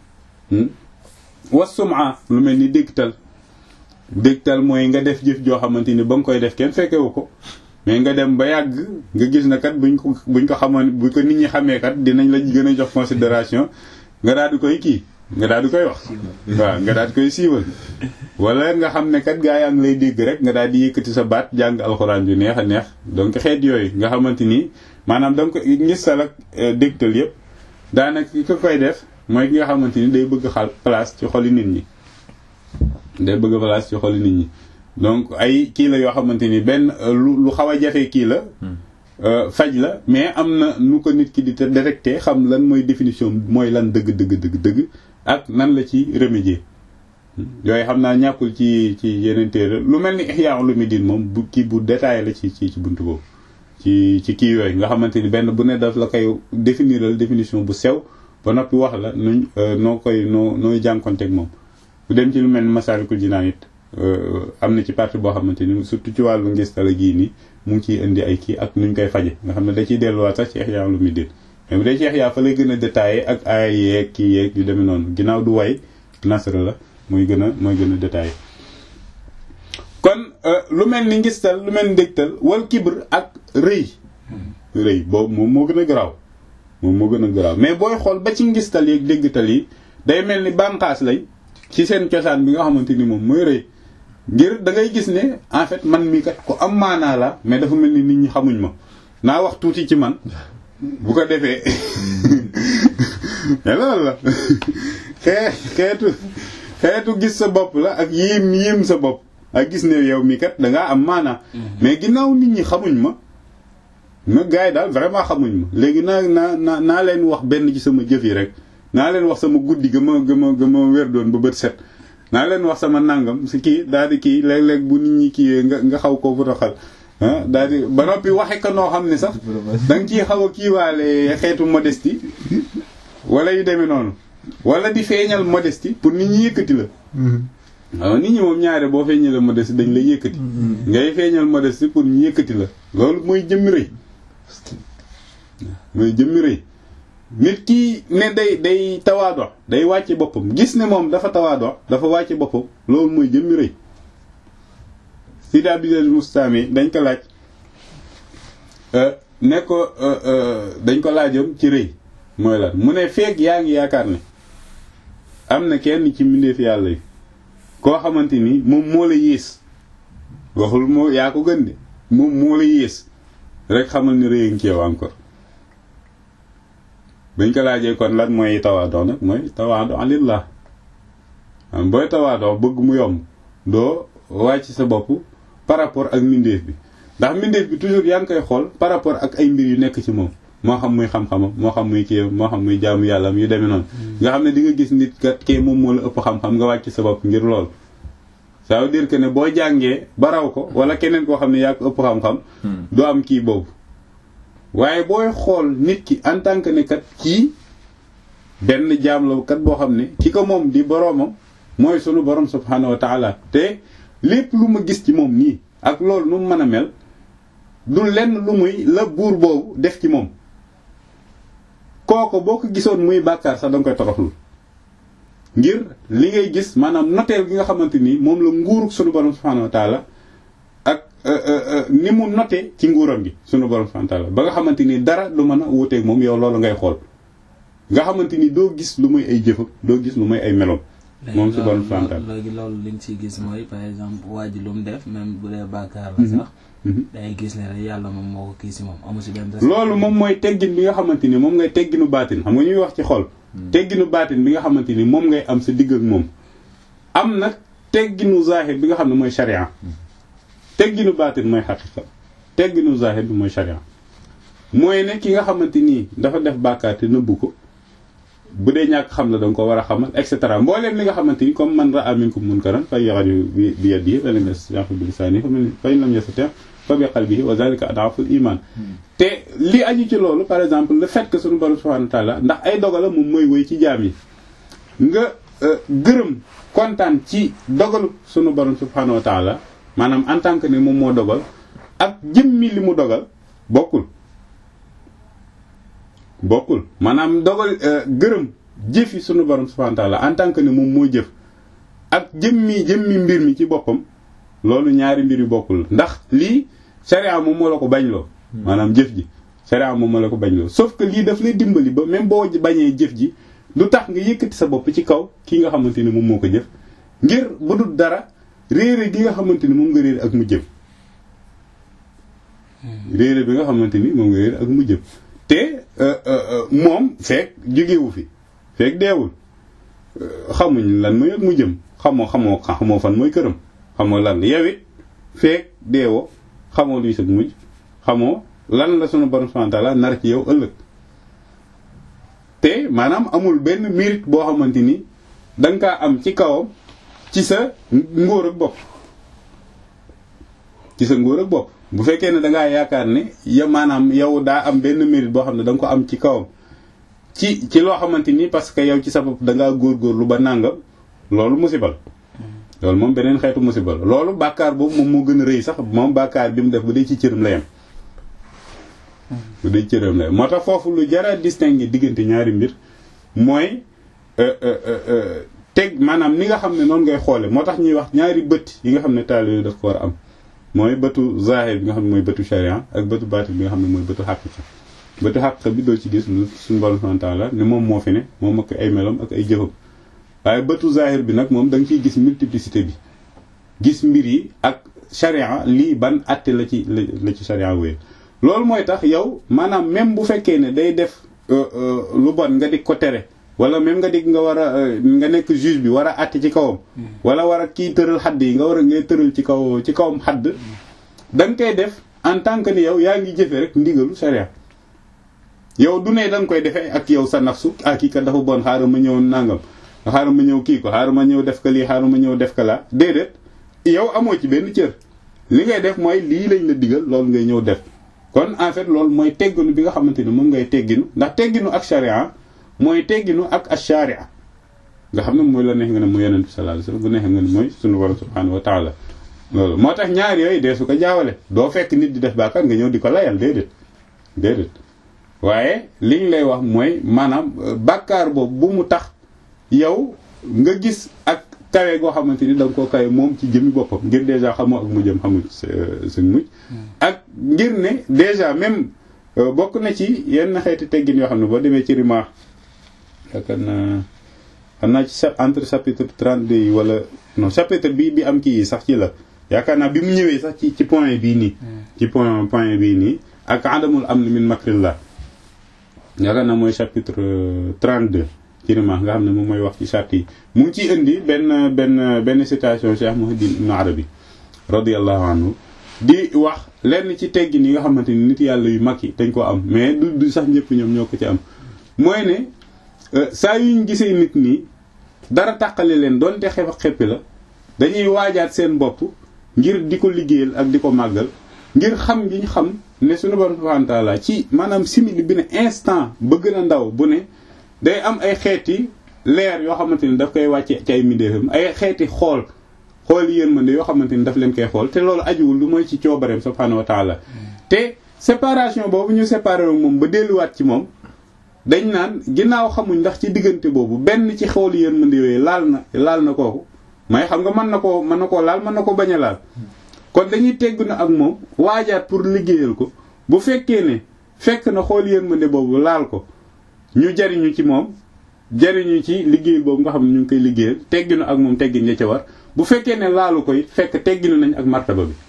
wasuma lu mel ni dégtal dégtal mooy nga def jëf joo xamante ni ba nga koy def kenn fekkewu ko mais nga dem ba yàgg nga gis na kat buñ ko buñ ko xamoon bu ko nit ñi xamee kat dinañ la gën a jox considération nga daal di koy kii nga daal di koy wax waaw nga daal di koy siiwal wala nga xam ne kat gaa yaa ngi lay dégg rek nga daal di yëkkati sa baat jàng alxuraan yu neex a neex donc xeet yooyu nga xamante ni maanaam da nga ko ngistal ak dégtal yëpp daanaka ki ko koy def mooy ki nga xamante ni day bëgg xal place ci xoli nit ñi day bëgg place ci xoli nit ñi donc ay kii la yoo xamante ni benn lu lu xaw a jafe kii la faj la mais am na nu ko nit ki di te détecté xam lan mooy définition mooy lan dëgg dëgg dëgg dëgg ak nan la ci remédier yooyu xam naa ñàkkul ci ci yeneen téere lu mel ni Ihya Ulumuddin moom bu kii bu détaillé la ci ci ci buntu boobu ci ci kii yooyu nga xamante ni benn bu ne daf la koy définiral définition bu sew ba noppi wax la nuñ noo koy noo nooy jànkonteeg moom bu dem ci lu mel ni Masaalikul Jinaan it am na ci partie boo xamante ni surtout ci wàllu ngistala gii nii mu ngi ciy indi ay kii ak nuñ koy faje nga xam ne da ciy delluwaat sax ci Ihya Ulumuddin mais bu dee ci Ihya fa lay gën a détaillé ak ay yeeg kii yeeg yu demee noonu ginnaaw du way nasra la mooy gën a mooy gën a détaillé kon lu mel ni ngistal lu mel ni ndégtal wal kibr ak rëy rëy boobu moom moo gën a garaaw moom moo gën a garaaw mais booy xool ba ci ngistal yeeg déggtal yi day mel ni bànqaas lañ ci seen cosaan bi nga xamante ni moom mooy rëy ngir da ngay gis ne en fait man mii kat ko am maanaa la mais dafa mel ni nit ñi xamuñ ma naa wax tuuti ci man bu ko defee mais loolu la xee xeetu xeetu gis sa bopp la ak yéem yéem sa bopp ak gis ne yow mii kat dangaa am maanaa mais ginnaaw nit ñi xamuñ ma na gars yi daal vraiment xamuñ ma léegi naa naa naa naa leen wax benn ci sama jëf yi rek naa leen wax sama guddi ga ma ga ma ga ma wér doon ba bët set naa leen wax sama nangam si kii daal di kii léeg-léeg bu nit ñi kii nga nga xaw ko bu taxal ah daal di ba noppi waxe ko noo xam ne sax da nga ciy xaw a kiiwaale xeetu modestie wala yu demee noonu wala di feeñal modestie pour nit ñi yëkkati la waaw nit ñi moom ñaare boo feeñalee modestie dañ lay yëkkati ngay feeñal modestie pour ñu yëkkati la loolu mooy jëmmi rëy mooy jëmmi rëy nit ki ne day day tawaado day wàcce boppam gis ne moom dafa tawaado dafa wàcce boppam loolu mooy jëmmi rëy Sidi Abdul Mustami dañ ko laaj ne ko dañ ko laajoon ci rëy mooy lan mu ne feeg yaa ngi yaakaar ne am na kenn ci mbindeef yàlla yi koo xamante ni moom moo la yées waxul moo yaa ko gën de moom moo la yées rek xamal ni rëy ngi ci yow encore bañ ko laajee kon lan mooy tawaadoo nag mooy tawaadoo lillah am booy tawaadoo bëgg mu yomb doo wàcc sa bopp par rapport ak mbindeef bi ndax mbindeef bi toujours yaa ngi koy xool par rapport ak ay mbir yu nekk ci moom moo xam muy xam-xamam moo xam muy kii moo xam muy jaamu yàllam yu demee noonu nga xam ne di nga gis nit kat kee moom moo la ëpp xam-xam nga wàcc sa bopp ngir lool ça veut dire que ne boo jàngee ba raw ko wala keneen koo xam ne yaa ko ëpp xam-xam du am kii boobu waaye booy xool nit ki en tant que ne kat kii benn jaam la kat boo xam ne ki ko moom di boroomam mooy sunu borom subhanahu wa taala te lépp lu ma gis ci moom nii ak loolu nu mu mën a mel du lenn lu muy la buur boobu def ci moom kooko boo ko gisoon muy bàkkaar sax danga koy toroxlu ngir li ngay gis maanaam noteel gi nga xamante ni moom la nguurug sunu borom subhanahu wa taala ak ni mu note ci nguuram gi sunu borom subhanahu wa taala ba nga xamante ni dara du mën a wuuteeg moom yow loolu ngay xool nga xamante ni doo gis lu muy ay jëfam doo gis lu muy ay meloom moom si borom subhanahu wa taala léegi loolu li nga ciy gis mooy par exemple waa ji lu mu def même bu dee bàkkaar la sax dangay gis ne rek yàlla moom moo ko kii si moom amu si benn loolu moom mooy teggin bi nga xamante ni moom ngay tegginu baatin xam nga ñuy wax ci xol tegginu baatin bi nga xamante ni moom ngay am sa digg ak moom am nag tegginu zahir bi nga xam ne mooy sharia tegginu baatin mooy xaqiqa tegginu zahir bi mooy sharia mooy ne ki nga xamante nii dafa def bàkkaar te nëbbu ko bu dee ñàkk xam la danga ko war a xamal et cetera mbooleem li nga xamante ni comme man ra'a minkum munkaran falyughayyirhu bi yadihi fa in lam yastati' bi lisanihi fa in lam yastati' fa bi qalbihi wa dhalika ad'afu al-iman te li aju ci loolu par exemple le fait que suñu borom subhanahu wa ta'ala ndax ay dogala moom mooy woy ci jaam yi nga gërëm kontaan ci dogalu suñu borom subhanahu wa ta'ala maanaam en tant que ne moom moo dogal ak jëmmi li mu dogal bokkul bokkul maanaam dogal gërëm jëfi sunu borom subhanahu wa ta'ala en tant que ne moom moo jëf ak jëmmi jëmmi mbir mi ci boppam loolu ñaari mbir yu bokkul ndax lii sharia moom moo la ko bañ loo maanaam jëf ji sharia moom moo la ko bañ loo sauf que lii daf lay dimbali ba même boo bañee jëf ji du tax nga yëkkati sa bopp ci kaw kii nga xamante ni moom moo ko jëf ngir bu dul dara réere gi nga xamante ni moom nga réere ak mu jëf réere bi nga xamante ni moom nga réere ak mu jëf te moom fekk jógewu fi fekk deewul xamuñ lan mooy ak mu jëm xamoo xamoo xamoo fan mooy këram xamoo lan yow it fekk deewoo xamoo luy sag mujj xamoo lan la sunu borom subhanahu wa ta'ala nar ci yow ëllëg te maanaam amul benn mérite boo xamante ni danga kaa am ci kawam ci sa ngóor ak bopp ci sa ngóor ak bopp bu fekkee ne dangaa yaakaar ne ya maanaam yow daa am benn mérite boo xam ne da nga ko am ci kawam ci ci loo xamante ni parce que yow ci sa bopp dangaa góorgóorlu ba nàngam loolu musibal loolu moom beneen xeetu musibal loolu bàkkaar boobu moom moo gën a rëy sax moom bàkkaar bi mu def bu dee ci cëram la yem bu dee ci cëram la yem moo tax foofu lu jara distinguer diggante ñaari mbir mooy teg maanaam ni nga xam ne noonu ngay xoole moo tax ñuy wax ñaari bët yi nga xam ne taalibe daf ko war a am mooy bëtu zahir bi nga xam ne mooy bëtu sharia ak bëtu baatin bi nga xam ne mooy bëtu xaqiqa bëtu xaqiqa bi doo ci gis lu suñu borom subhanahu wa ta'ala ne moom moo fi ne moom ak ay melom ak ay jëfam waaye bëtu zahir bi nag moom da nga ciy gis multiplicité bi gis mbir yi ak sharia lii ban atte la ci la ci sharia wéy loolu mooy tax yow maanaam même bu fekkee ne day def lu bon nga di ko tere wala même nga dig nga war a nga nekk juge bi war a àtte ci kawam wala war a kii tëral xadd yi nga war a ngay tëral ci kaw ci kawam xadd da nga koy def en tant que ni yow yaa ngi jëfe rek ndigalu sharia yow du ne da nga koy defee ak yow sa nafsu ak kii kat dafa bon xaaral ma ñëw nangam xaaral ma ñëw kii ko xaaral ma ñëw def ko lii xaaral ma ñëw def ko laa déedéet yow amoo ci benn cër li ngay def mooy lii lañ la digal loolu ngay ñëw def kon en fait loolu mooy tegginu bi nga xamante ni moom ngay tegginu ndax tegginu ak sharia mooy tegginu ak ash-sharia nga xam ne mooy la neex nga ne mooy yonent bi sallallahu alayhi wasallam bu neex nga ne mooy sunu borom subhanahu wa ta'ala loolu moo tax ñaar yooyu dee su ko jaawale doo fekk nit di def bàkkaar nga ñëw di ko layal déedéet déedéet waaye liñ lay wax mooy maanaam bàkkaar boobu bu mu tax yow nga gis ak kawe goo xamante ni da nga koo kawe moom ci jëmi boppam ngir déjà xamoo ak mu jëm xamul suñ mujj ak ngir ne déjà même bokk na ci yenn xeeti teggin yoo xam ne boo demee ci rimaax yaakaar naa xam naa ci entre chapitre 32 yi wala non chapitre bi bi am kii yi sax ci la yaakaar naa bi mu ñëwee sax ci ci point bii nii ci point point bii nii ak adamul am min makrillah yaakaar naa mooy chapitre 32 ci rimaax nga xam ne moom mooy wax ci charte yi mu ngi ciy indi benn benn benn citation Cheikh Muhiddin Ibn Arabi radiyallahu anhu di wax lenn ci teggin yi nga xamante ni nit yàlla yu mag yi dañ ko am mais du du sax ñëpp ñoom ñoo ko ci am mooy ne saa yuñ gisee nit nii dara tàqale leen doonte xef ak xeppi la dañuy waajaat seen bopp ngir di ko liggéeyal ak di ko màggal ngir xam gi ñu xam ne suñu borom subhanahu wa ta'ala ci maanaam simili bi ne instant ba gën a ndaw bu ne day am ay xeeti leer yoo xamante ni daf koy wàcce ci ay midéefam ay xeeti xool xool yërmande yoo xamante ni daf leen koy xool te loolu ajuwul lu mooy ci coobareem subhanahu wa ta'ala te séparation boobu ñu séparé moom ba delluwaat ci moom dañ naan ginnaaw xamuñ ndax ci diggante boobu benn ci xool yërmande yooyu laal na laal na kooku may xam nga mën na koo mën na koo laal mën na ko bañ a laal kon dañuy tegg na ak moom waajaat pour liggéeyal ko bu fekkee ne fekk na xool yërmande boobu laal ko ñu jariñu ci moom jariñu ci liggéeyal boobu nga xam ne ñu ngi koy liggéeyal tegginu ak moom teggin ya ca war bu fekkee ne laalu ko it fekk tegginu nañ ak martaba bi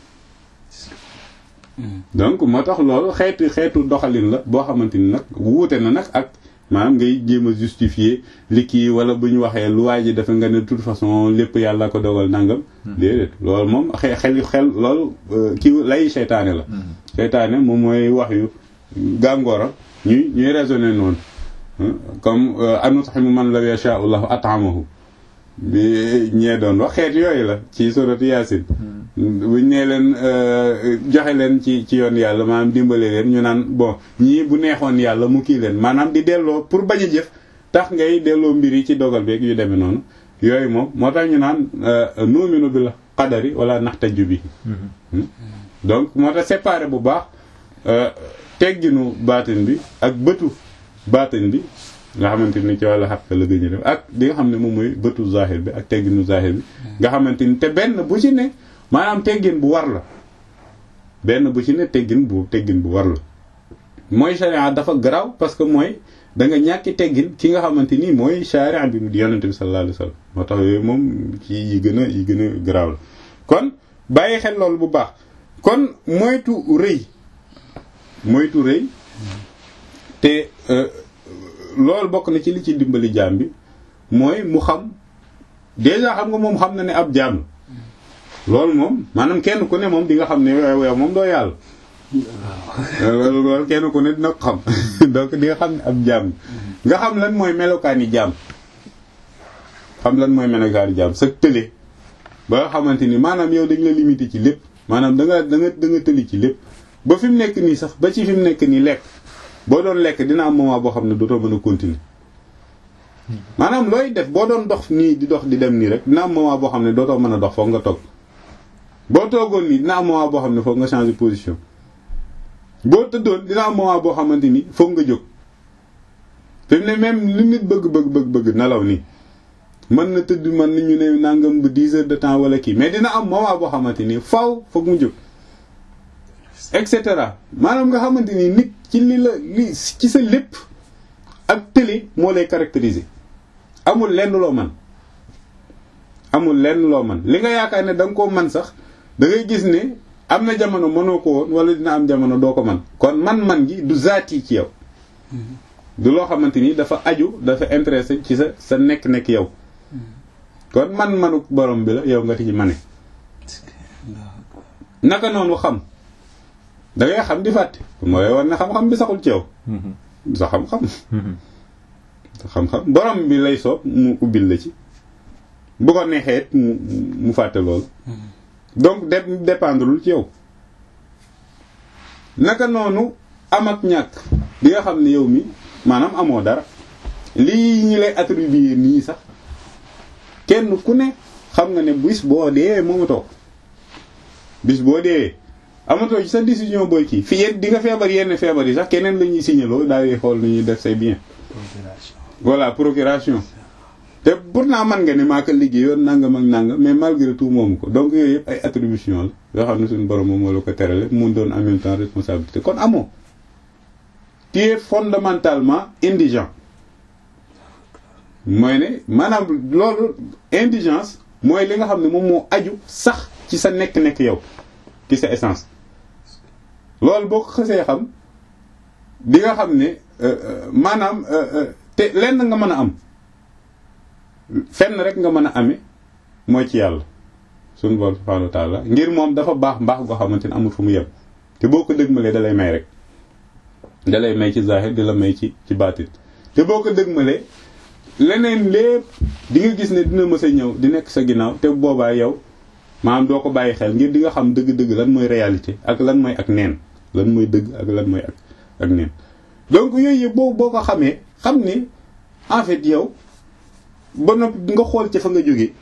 donc moo tax loolu xeetu xeetu doxalin la boo xamante ni nag wuute na nag ak maanaam ngay jéem a justifier li kii wala bu ñu waxee lu waay ji dafa nga ne de toute façon lépp yàlla ko dogal nangam. déedéet loolu moom xe xel xel loolu kii lay seytaane la. seytaane moom mooy wax yu gàngoora ñuy ñuy raisonner noonu comme anut'imu man law yasha'u Allahu at'amahu bi ñee doon wax xeet yooyu la ci suratu Yaasin buñ nee leen joxe leen ci ci yoon yàlla maanaam dimbale leen ñu naan bon ñii bu neexoon yàlla mu kii leen maanaam di delloo pour bañ a jëf tax ngay delloo mbir yi ci dogal beeg yu demee noonu yooyu moom moo tax ñu naan nuuminu bil qadari wala naxtaju bi donc moo tax séparé bu baax tegginu baatin bi ak bëtu baatin bi nga xamante ni ci wàllu xaq la gën a def ak li nga xam ne moom mooy bëtu zahir bi ak tegginu zahir bi nga xamante ni te benn bu ci ne maanaam teggin bu war la benn bu ci ne teggin bu teggin bu war la mooy sharia dafa garaaw parce que mooy da nga ñàkki teggin ki nga xamante ni mooy sharia bi mu di yonente bi sallallahu alayhi wasallam moo tax yooyu moom ci yi gën a yi gën a garaaw la kon bàyyi xel loolu bu baax kon moytu rëy moytu rëy te loolu bokk na ci li ci dimbali jaam bi mooy mu xam déjà xam nga moom xam na ne ab jaam loolu moom maanaam kenn ku ne moom di nga xam ne yow moom doo yàlla loolu kenn ku ne dina ko xam donc di nga xam ne ab jaam nga xam lan mooy melokaani jaam xam lan mooy melokaani jaam sa tële ba nga xamante ni maanaam yow dañ la limité ci lépp maanaam da nga da nga da nga tëli ci lépp ba fi mu nekk nii sax ba ci fi mu nekk nii lekk boo doon lekk dina am moment boo xam ne dootoo mën a continuer maanaam looy def boo doon dox nii di dox di dem nii rek dina am moment boo xam ne dootoo mën a dox foog nga toog boo toogoon nii dina am moment boo xam ne foog nga changer position boo tëddoon dina am moment boo xamante ni foog nga jóg fi mu ne même li nit bëgg bëgg bëgg bëgg nelaw nii mën na tëdd mën nañu ne nangam bu 10 heures de temps wala kii mais dina am moment boo xamante ni faw foog mu jóg et cetera maanaam nga xamante ni nit ci li la li ci sa lépp ak tëli moo lay caractériser amul lenn loo man amul lenn loo man li nga yaakaar ne da nga koo man sax da ngay gis ne am na jamono mënoo ko woon wala dina am jamono doo ko man kon man-man gi du zaati ci yow du loo xamante ni dafa aju dafa intéressé ci sa sa nekk-nekk yow kon man-manu borom bi la yow nga ti ci mane naka noonu xam da ngay xam di fàtte mooy war na xam-xam bi saxul ci yow sa xam-xam xam-xam borom bi lay soob mu ubbil la ci bu ko neexee mu mu fàtte loolu donc de dépendrewul ci yow naka noonu am ak ñàkk di nga xam ne yow mi maanaam amoo dara lii ñi lay attribuer nii sax kenn ku ne xam nga ne bis boo dee moomatoo bis boo dee amatoo ci sa décision booy kii fi yéen di nga feebar yenn feebar yi sax keneen la ñuy signaloo daal di xool nu ñuy def say bien voilà procuration te pourtant man nga ne maa ko liggéeyoon nangam ak nangam mais malgré tout moomu ko donc yooyu yëpp ay attribution la yoo xam ne suñu borom moom moo la ko terale mun doon en même temps responsabilité kon amoo tu es fondamentalement indigent mooy ne maanaam loolu indigence mooy li nga xam ne moom moo aju sax ci sa nekk-nekk yow ci sa essence loolu boo ko xësee xam di nga xam ne maanaam te lenn nga mën a am fenn rek nga mën a amee mooy ci yàlla suñu borom subhanahu wa ta'ala ngir moom dafa baax mbaax goo xamante ne amul fu mu yem te boo ko dëgmalee da lay may rek da lay may ci zahir di la may ci ci baatin te boo ko dëgmalee leneen lépp di nga gis ne dina mës a ñëw di nekk sa ginnaaw te boobaa yow maanaam doo ko bàyyi xel ngir di nga xam dëgg-dëgg lan mooy réalité ak lan mooy ak neen lan mooy dëgg ak lan mooy ak ak neen donc yooyu yëpp boo boo ko xamee xam ni en fait yow ba noppi nga xool ca fa nga jógee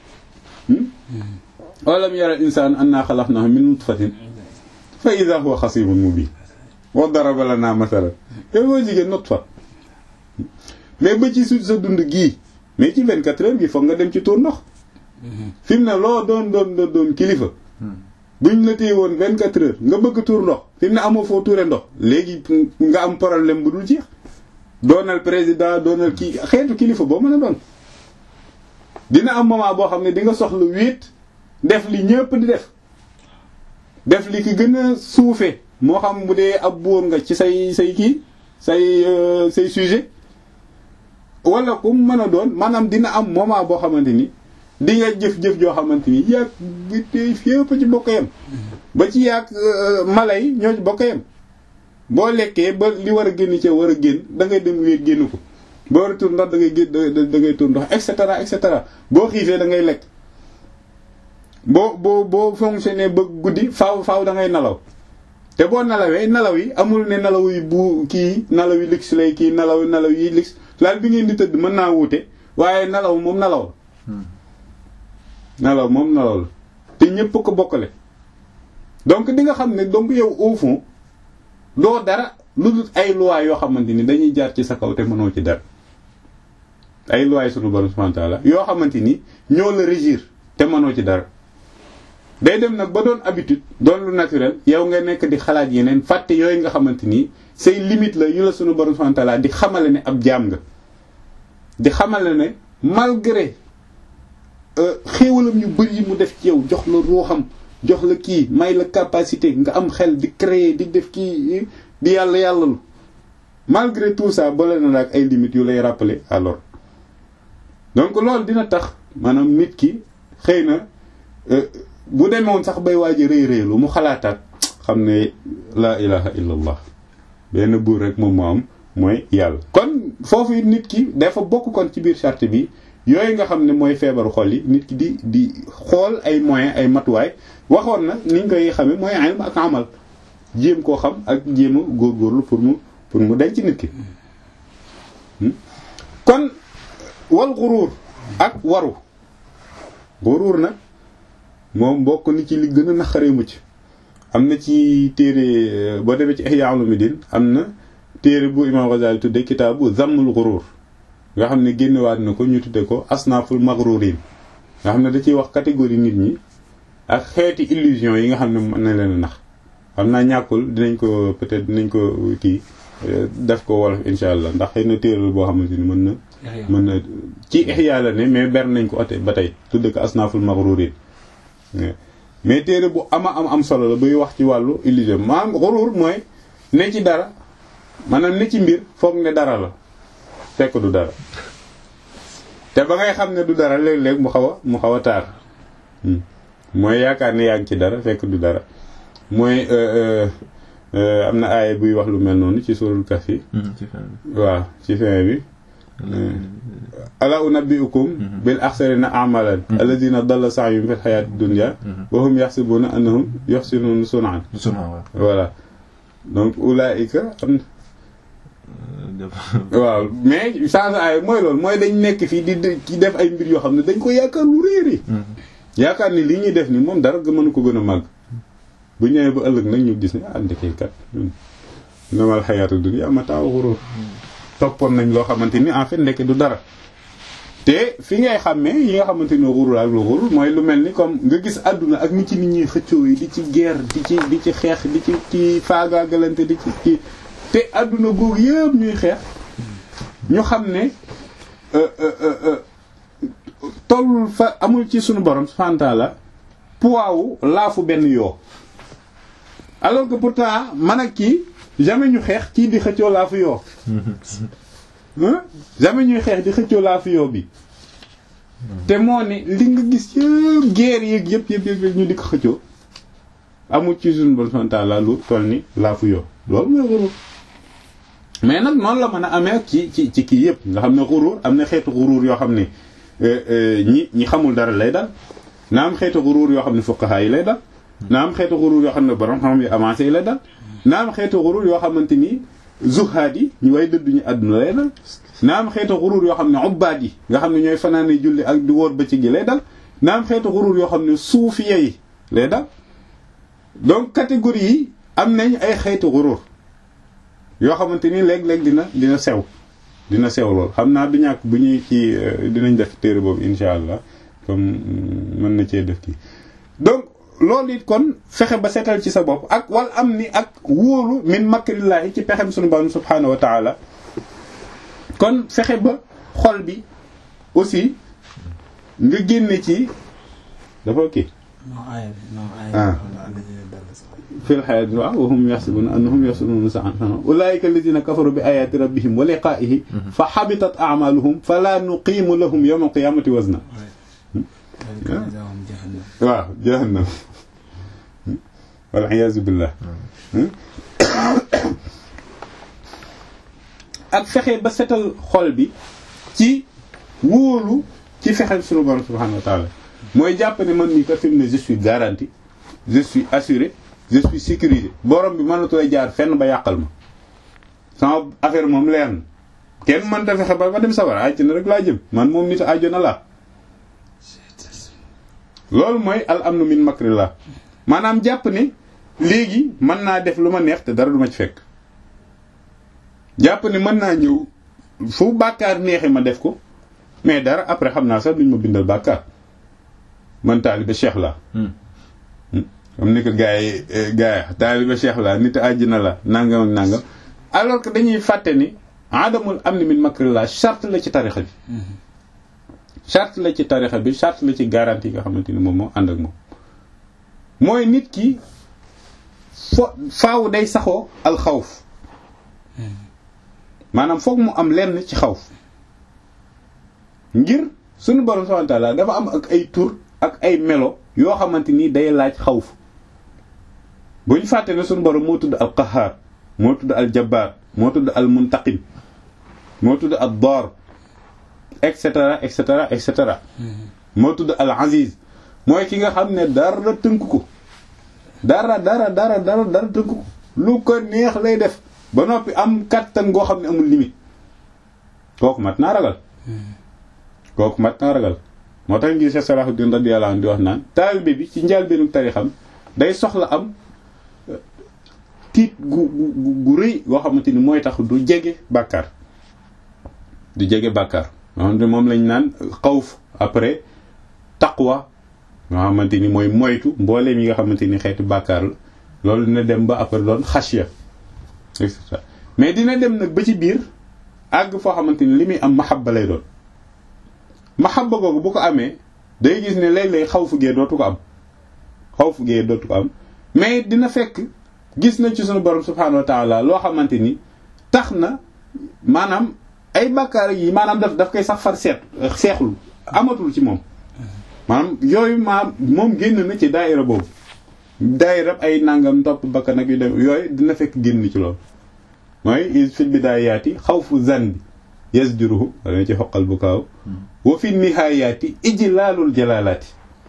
walam yara al insaan anna xalaqnahu min nutfatin fa idha huwa xasimun mubin wa daraba lana masalan yow boo jigéen nutfa mais ba ci su sa dund gii mais ci 24 heures gi foog nga dem ci tuur ndox fi mu ne loo doon doon doon doon kilifa buñ la téye woon 24 heures nga bëgg tuur ndox fi mu ne amoo foo tuure ndox léegi nga am problème bu dul jeex doonal président doonal kii xeetu kilifa boo mën a doon dina am moment boo xam ne di nga soxla wéet def li ñëpp di def def li ki gën a suufe moo xam bu dee ab buur nga ci say say kii say say sujet wala ku mën a doon maanaam dina am moment boo xamante ni di nga jëf-jëf joo xamante ni yàgg bi tey fépp ci bokk yem ba ci yàgg mala yi ñoo ci bokk yem boo lekkee ba li war a génn ca war a génn da ngay dem wéet génn ko boo war a tur ndox da ngay génn da ngay tur ndox et cetera et cetera boo xiifee da ngay lekk boo boo boo fonctionné ba guddi faaw faaw da ngay nalaw te boo nalawee nalaw yi amul ne nalaw yi bu kii nalaw yi lix lay kii nalaw nalaw yi lix laal bi ngeen di tëdd mën naa wuute waaye nalaw moom nalaw nalaw moom nalaw la te ñépp ko bokkale donc di nga xam ne donc yow au fond doo dara lu dul ay lois yoo xamante ni dañuy jaar ci sa kaw te mënoo ci dara ay lois yi sunu borom subhanahu wa ta'ala yoo xamante ni ñoo la régir te mënoo ci dara day dem nag ba doon habitude doon lu naturel yow nga nekk di xalaat yeneen fàtte yooyu nga xamante ni say limite la yu la sunu borom subhanahu wa ta'ala di xamale ne ab jaam nga di xamale ne malgré xéewalam yu bari yi mu def ci yow jox la ruuxam jox la kii may la capacité nga am xel di créer di def kii di yàlla yàllalu malgré tout ça boole na la ak ay limites yu lay rappeler alors donc loolu dina tax maanaam nit ki xëy na bu demoon sax bay waaj a rëy rëylu mu xalaataat xam ne laa ilaha illa allah benn buur rek moom moo am mooy yàlla kon foofu it nit ki dafa bokk kon ci biir charte bi yooyu nga xam ne mooy feebaru xol yi nit ki di di xool ay moyens ay matuwaay waxoon na niñ koy xamee mooy ilm ak amal jéem koo xam ak jéem a góorgóorlu pour mu pour mu denc nit ki kon wal xuruur ak waru xuruur nag moom bokk ni ci li gën a naqaree mucc am na ci téere boo demee ci Ihya Ulumuddin am na téere bu Imam Ghazali tudde kitaabu zammul xuruur nga xam ne génnewaat na ko ñu tudde ko asnaaful maghrurin nga xam ne da ciy wax catégorie nit ñi ak xeeti illusion yi nga xam ne mën na leen a nax xam naa ñàkkul dinañ ko peut-être dinañ ko kii def ko wolof insha allah ndax xëy na téere la boo xamante ni mën na mën na ci Ihya la ne mais ber nañ ko ate ba tey tudde ko asnaaful maghrurin mais téere bu ama am am solo la buy wax ci wàllu illusion maanaam xuruur mooy ne ci dara maanaam ne ci mbir foog ne dara la fekk du dara te ba ngay xam ne du dara léeg-léeg mu xaw a mu xaw a taar mooy yaakaar ne yaa ngi ci dara fekk du dara mooy am na aaya buy wax lu mel noonu ci suurul Kahf yi waaw ci fin bi ala unabbiukum bil axsarina amalan alladina dalla sa'yuhum fil hayati dunya wa hum yaxsibuna annahum yuxsinuna sun'an voilà donc ulaika am waaw mais sans ay mooy loolu mooy dañ nekk fii di di def ay mbir yoo xam ne dañ ko yaakaar lu réeri yaakaar ni li ñuy def ni moom dara nga mënu ko gën a màgg bu ñëwee ba ëllëg nag ñu gis ne ah ndekee kat namal xayaatu dunya mataa ghurur toppoon nañ loo xamante ni en fait ndeke du dara te fi ngay xàmmee yi nga xamante ni xurur ak lu xurur mooy lu mel ni comme nga gis àdduna ak ni ci nit ñi xëccoo yi di ci guerre di ci di ci xeex di ci ci faagaagalante di ci ci te àdduna googu yëpp ñuy xeex ñu xam ne tollul fa amul ci sunu borom subhanahu wa ta'ala poids wu laafu benn yoo alors que pourtant man ak kii jamais ñu xeex kii di xëccoo laafu yoo jamais ñuy xeex di xëccoo laafu yoo bi te moo ne li nga gis yëpp guerre yeeg yëpp yëpp yëpp ñu di ko xëccoo amul ci sunu borom subhanahu wa ta'ala lu toll ni laafu yoo loolu mooy xurur mais nag noonu la mën a amee ci ci ci kii yëpp nga xam ne xurur am na xeetu xurur yoo xam ne ñi ñi xamul dara lay dal na am xeetu xurur yoo xam ne fuqaha yi lay dal na am xeetu xurur yoo xam ne borom xam yi avancé yi lay dal na am xeetu xurur yoo xamante ni zuhaad yi ñu way dëdduñu àdduna lay dal na am xeetu xurur yoo xam ne ubbaad yi nga xam ne ñooy fanaane julli ak di wóor bëccëg gi lay dal na am xeetu xurur yoo xam ne suufiya yi lay dal donc catégorie yi am nañ ay xeetu xurur yoo xamante ni léeg-léeg dina dina sew dina sew lool xam naa du ñàkk bu ñuy ci dinañ def téere boobu insha allah comme mën na cee def kii donc loolu it kon fexe ba seetal ci sa bopp ak wal am ni ak wóolu min makrillaahi ci pexem sunu borom subhaanahu wa taala kon fexe ba xol bi aussi nga génne ci dafa kii ah fil hayaati waaw wa hum yaxsibuuna annahum yaxsinuuna sa'an ulaa'ika allaziina kafaru bi aayaati rabbihim wa liqaa'ihi fa habitat a'maaluhum falaa nuqiimu lahum yawma al-qiyaamati wazna waaw jahannam wal iyaazu billah ak fexe ba setal xol bi ci wóolu ci fexeel sunu borom subhaanahu wa taala mooy jàpp ne man mii kat fi mu ne je suis garanti je suis assuré je suis sécurisé borom bi mënatooy jaar fenn ba yàqal ma sama affaire moom leer na kenn mënta fexe ba ba dem sawar àjj na rek laa jëm man moom nit àjjana laa loolu mooy al amnu min makrillah maanaam jàpp ne léegi mën naa def lu ma neex te dara du ma ci fekk jàpp ne mën naa ñëw fu bàkkaar neexee ma def ko mais dara après xam naa sax duñ ma bindal bàkkaar man taalibe cheikh la comme ni ko gars yi gars yi taalibe cheikh la nit àjjana la nangam ak nangam alors que dañuy fàtte ni adamul amni min makrillah charte la ci tarixa bi charte la ci tarixa bi charte la ci garantie yi nga xamante ni moom moo ànd ak moom mooy nit ki fo faaw day saxoo alxawf maanaam foog mu am lenn ci xawf ngir suñu borom subhanahu wa ta'ala dafa am ak ay tur ak ay melo yoo xamante ni day laaj xawf bu ñu fàtte ne suñu borom moo tudd al qahaar moo tudd al jabbaar moo tudd al muntaqim moo tudd al daar et cetera et cetera et cetera moo tudd al aziz mooy ki nga xam ne dara tënk ko dara dara dara dara dara tënk ko lu ko neex lay def ba noppi am kattan goo xam ne amul limite kooku mat naa ragal kooku mat naa ragal moo tax ngi Cheikh Salahuddin radiyallahu anhu di wax naan taalibe bi ci njëlbéenu tarixam day soxla am tiit gu gu gu rëy goo xamante ni mooy tax du jege bàkkaar du jege bàkkaar moom lañ naan xawf après taqwa nga xamante ni mooy moytu mbooleem yi nga xamante ni xeetu bàkkaar la loolu dina dem ba après doon xasya mais dina dem nag ba ci biir àgg foo xamante ni li muy am mahabba lay doon mahabba googu bu ko amee day gis ne léeg-léeg xaw fu gee dootu ko am xaw fu gee dootu ko am mais dina fekk gis na ci sunu borom subhanahu wa taala loo xamante ni tax na maanaam ay bàkkaar yi maanaam daf daf koy sax far seet seexlu amatul ci moom maanaam yooyu maa moom génn na ci daayira boobu daayira ay nangam topp bakkan ak yu dem yooyu dina fekk génn ci loolu mooy fil bidaayaati xawfu zan bi yasjuruhu wala ci xoqal bu kaaw wa fi nihayaati ijlaalul jalaalaati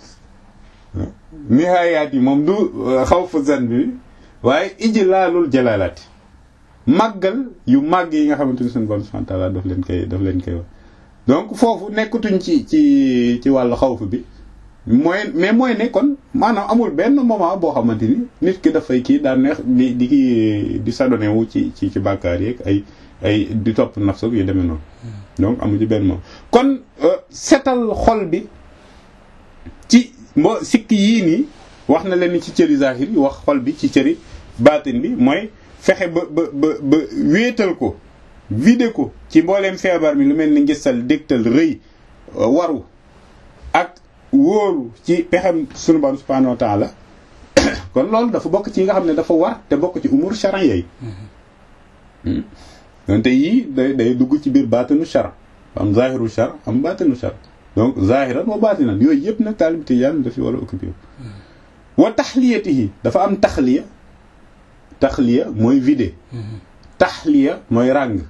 nihayaat yi moom du xawfu zan bi waaye ijlaalul jalaalaati màggal yu màgg yi nga xamante ni suñu borom subhanahu wa ta'ala daf leen koy daf leen koy wax donc foofu nekkatuñ ci ci ci wàllu xawfu bi mooy mais mooy ne kon maanaam amul benn moment boo xamante ni nit ki dafay kii daan neex di di kii di sadone wu ci ci ci bàkkaar yeeg ay ay di topp nafsu yu demee noonu donc amu ci benn moment kon setal xol bi ci mbo sikk yii nii wax na leen ci cëri zahir yi wax xol bi ci cëri baatin bi mooy fexe ba ba ba ba wéetal ko vide ko ci mbooleem feebar mi lu mel ni ngistal dégtal rëy waru ak wóoru ci pexem sunu borom subhanahu wa ta'ala kon loolu dafa bokk ci yi nga xam ne dafa war te bokk ci umur charan yooyu donte yii day day dugg ci biir baatinu char am zahiru char am baatinu char donc zahiran wa baatinan yooyu yëpp nag taalib tijaan dafi war a occupé wa taxliyatihi dafa am taxliya taxliya mooy vide taxliya mooy ràng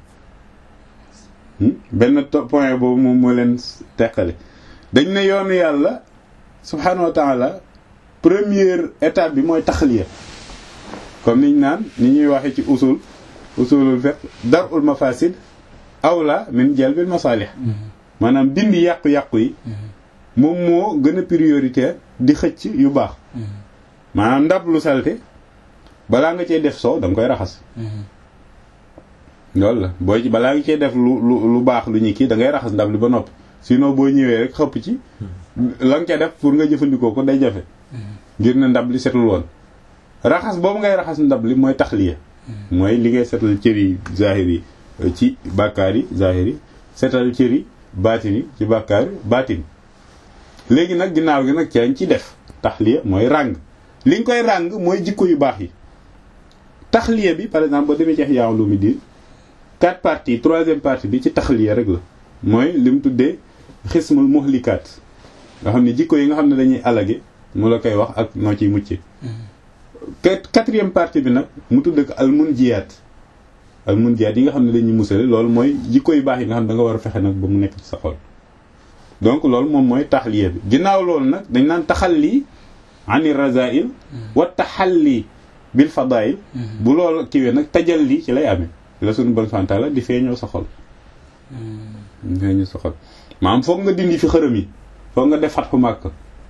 benn point boobu moom moo leen teqale dañ ne yoonu yàlla subhanahu wa taala première étape bi mooy taxliya comme niñ naan ni ñuy waxee ci usul usulul fiqh darul mafasid awla min jalbil masalih maanaam dindi yàqu-yàqu yi moom moo gën a prioritaire di xëcc yu baax maanaam ndab lu salte balaa nga cee def soow da nga koy raxas loolu la booy ci balaa nga cee def lu lu lu baax lu ñu kii da ngay raxas ndab li ba noppi sinon boo ñëwee rek xëpp ci la nga ca def pour nga jëfandikoo ko day jafe ngir ne ndab li setul woon raxas boobu ngay raxas ndab li mooy taxliya mooy li ngay setal cëri zahir yi ci bàkkaar yi zahir yi setal cëri baatin yi ci bàkkaar yi baatin léegi nag ginnaaw gi nag cañ ci def taxliya mooy ràng li nga koy ràng mooy jikko yu baax yi taxliya bi par exemple boo demee ci Ihya Ulumuddin quatre parties troisième partie bi ci taxliya rek la mooy li mu tuddee xismul muhlikaat nga xam ne jikko yi nga xam ne dañuy alage mu la koy wax ak noo ciy mucce quatrième partie bi nag mu tudd ko al munjiyaat al munjiyaat yi nga xam ne dañuy musale loolu mooy jikko yu baax yi nga xam ne da nga war a fexe nag ba mu nekk ci sa xol donc loolu moom mooy taxliya bi ginnaaw loolu nag dañ naan taxalli ani razail wa taxalli bil fadail bu loolu kiwee nag tajalli ci lay amee la suñu bon santaala di feeñoo sa xol di feeñoo sa xol maanaam foog nga dindi fi xërëm yi foog nga def fatxu màkk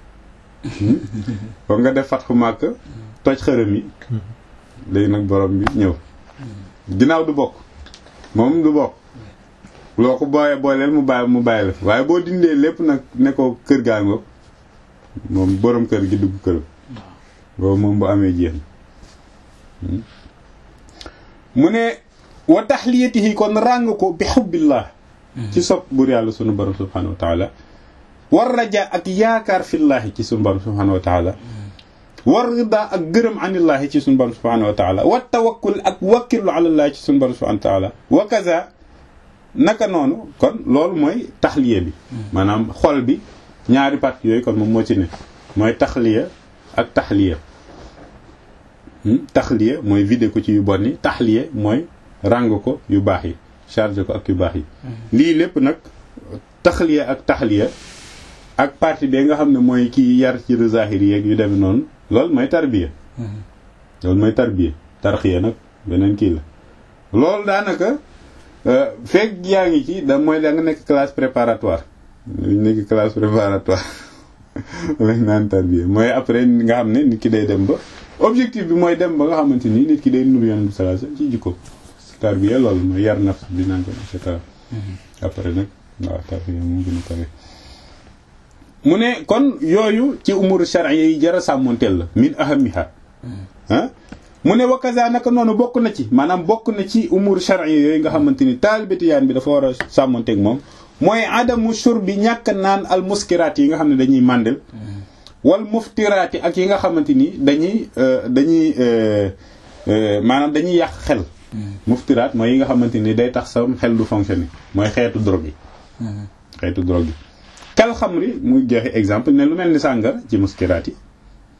foog nga def fatxu màkk toj xërëm yi léegi nag borom bi ñëw ginnaaw du bokk moom du bokk loo ko booyee booleel mu bàyyi mu bàyyi la waaye boo dindee lépp nag ne ko kër gaa ngoog moom borom kër gi dugg këram boobu moom bu amee jeex mu ne wa taxliyatihi kon ràng ko bi xubbillah ci sopp bur yàlla sunu borom subhanahu wa taala war raja ak yaakaar fillaahi ci sunu borom subhanahu wa taala war rida ak gërëm anillaahi ci sunu borom subhanahu wa taala wa tawakkul ak wakkirlu alallaahi ci sunu borom subhanahu wa taala wa kaza naka noonu kon loolu mooy taxliya bi maanaam xol bi ñaari parti yooyu kon moom moo ci ne mooy taxliya ak taxliya taxliya mooy vidé ko ci yu bon yi taxliya mooy ràng ko yu baax yi chargé ko ak yu baax yi lii lépp nag taxliya ak taxliya ak partie bi nga xam ne mooy kii yar ci zahir yeeg yu demee noonu loolu mooy tarbiya loolu mooy tarbiya tarxiya nag beneen kii la loolu daanaka fekk yaa ngi ci da mooy da nga nekk classe préparatoire nekk classe préparatoire lañ naan tarbiya mooy après nga xam ne nit ki day dem ba objectif bi mooy dem ba nga xamante ni nit ki day nuru yoon bi sallallahu alayhi wasallam ci jikko tarbiya loolu mooy yar nafs bi naan ko et cetera après nag waaw tarbiya mu gën a kawe mu ne kon yooyu ci umuru shar'iyya yi jara sàmmonteel la min ahamiha ah mu ne wakaza naka noonu bokk na ci maanaam bokk na ci umur shar'i yooyu nga xamante ni taalibetiyaan bi dafa war a sàmmonteeg moom mooy adamu shur bi ñàkk naan al muskiraat yi nga xam ne dañuy màndel wal muftiraat yi ak yi nga xamante ni dañuy dañuy maanaam dañuy yàq xel muftiraat mooy yi nga xamante ni day tax sa xel du fonctionner mooy xeetu drogue yi xeetu drogue yi kal xamri muy joxe exemple ne lu mel ni sàngara ci muskiraat yi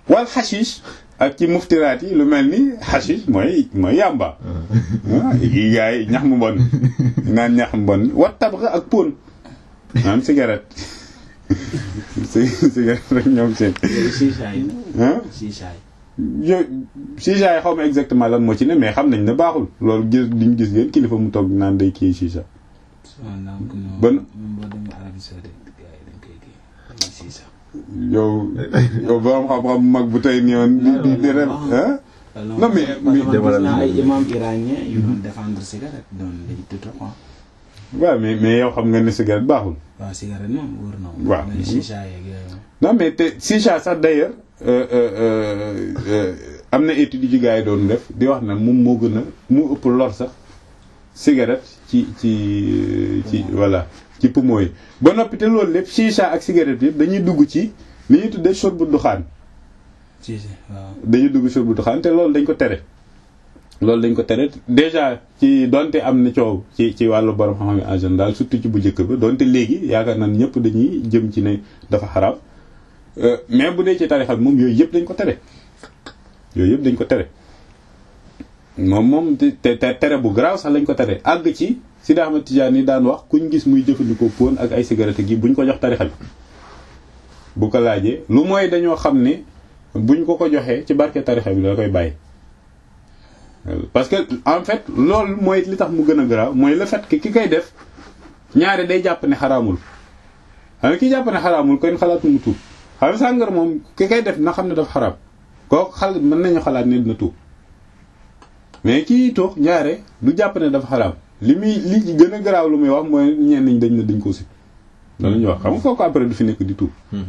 wal xashish ak ci muftiraat yi lu mel ni xashish mooy mooy yàmba yi gars yi ñax mu bon naan ñax mu bon wat tabxa ak pon maanaam cigarette cigarette rek ñoom seen shisha yi ah shisha yi yo shisha yi xaw ma exactement lan moo ci ne mais xam nañ ne baaxul loolu gis diñ gis ngeen kilifa mu toog naan day kii shisha Ban- boo demee Arabie Saoudite gars yi dañ koy kii dañuy shisha yow yow borom xam-xam mag bu tey nii woon di di di rem ah Non, mais- mais- parce que man gis naa ay imam iranien yu doon défendre cigarette doon dañ tuta quoi waaw mais mais yow xam nga ne cigarette baaxul waaw cigarette moom wóor na moom Waaw. mais shisha yeeg yooyu non mais te shisha sax d'ailleurs euh, euh, euh, euh, am na étude yu ci gars yi doon def di wax na moom moo gën a mu ëpp lor sax cigarette ci ci ci voilà ci poumon yi ba noppi te loolu lépp shisha ak cigarette yëpp dañuy dugg ci li ñuy tuddee shurbu duxaan si si waaw dañuy dugg shurbu duxaan te loolu dañ ko tere loolu dañ ko tere déjà ci donte am na coow ci ci wàllu borom xam-xam yi en général surtout ci bu njëkk ba donte léegi yaakaar naa ñëpp dañuy jëm ci ne dafa xaraam Euh, mais bu dee ci tarixa bi moom yooyu yëpp dañ ko tere yooyu yëpp dañ ko tere moom moom te te tere bu garaaw sax lañ ko tere àgg ci Sidi Ahmad Tidiane yi daan wax kuñ gis muy jëfandikoo pon ak ay cigarette gi buñ ko jox tarixa bi bu ko laajee lu mooy dañoo xam ne buñ ko ko joxee ci barke tarixa bi la koy bàyyi parce que en fait loolu mooy li tax mu gën a garaaw mooy le fait que ki koy def ñaare day jàpp ne xaraamul xam nga ki jàpp ne xaraamul kon xalaatu mu tuub xam nga sàngara moom ki koy def na xam ne dafa xaraam kooku xal mën nañu xalaat ne dina tuub mais kii toog ñaare du jàpp ne dafa xaraam li muy li ci gën a garaaw lu muy wax mooy ñenn ñi dañ ne dañ ko si loolu ñu wax xam nga kooku après du fi nekk di tuub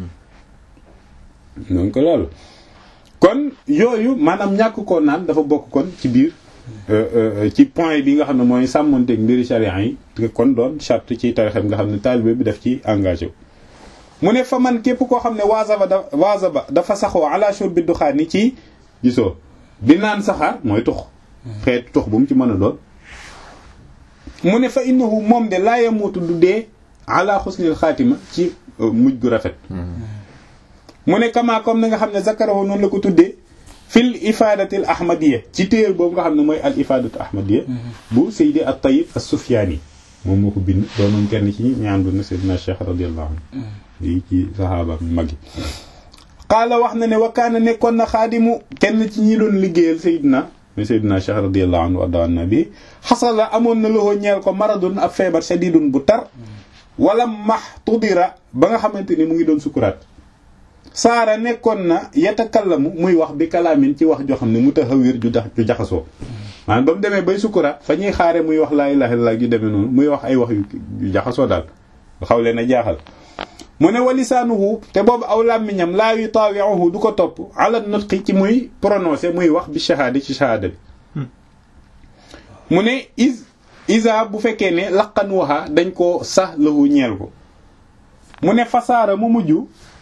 donc loolu kon yooyu maanaam ñàkk koo naan dafa bokk kon ci biir ci point bi nga xam ne mooy sàmmonteeg mbiri charia yi te kon doon charte ci tarixam nga xam ne taalibe bi daf ci engagé wu mu ne fa man képp koo xam ne waazaba da waazaba dafa saxoo ala shurbi duxaan ni ci gisoo di naan saxaar mooy tux xeetu tux bu mu ci mën a doon mu ne fa innahu moom de laa yamuutu du dee ala xusnil xaatima ci mujj gu rafet mu ne kama comme na nga xam ne zakarahu noonu la ko tuddee fil ifadatil ahmadiya ci téer boobu nga xam ne mooy al ifadatu ahmadiya bu Seydi at Tayyib as Sufyaani moom moo ko bind doonoon kenn ci ñi àndoon na Seydina Cheikh radiyallahu anhu yi ci saxaaba mag yi qaala wax na ne wa kaana nekkoon na xaadimu kenn ci ñi doon liggéeyal Seydina mais Seydina Cheikh radiyallahu anhu warda an nabi xasala amoon na loxo ñeel ko maradun ab feebar shadidun bu tar wala max tudira ba nga xamante ni mu ngi doon sukuraat saara nekkoon na yatakallamu muy wax bi kalaamin ci wax joo xam ne mutahawir ju ju jaxasoo maanaam ba mu demee bay sukuraat fa ñuy xaare muy wax laa ilaha illallah ju demee noonu muy wax ay wax yu jaxasoo daal xaw leen a jaaxal mu ne walisaanuhu te boobu aw làmmiñam laa yutaawiuhu du ko topp ala nutqi ci muy prononcé muy wax bi shahaada ci shahaada bi mu ne is isa bu fekkee ne laqan waxa dañ ko sax lahu ñeel ko mu ne fasaara mu mujj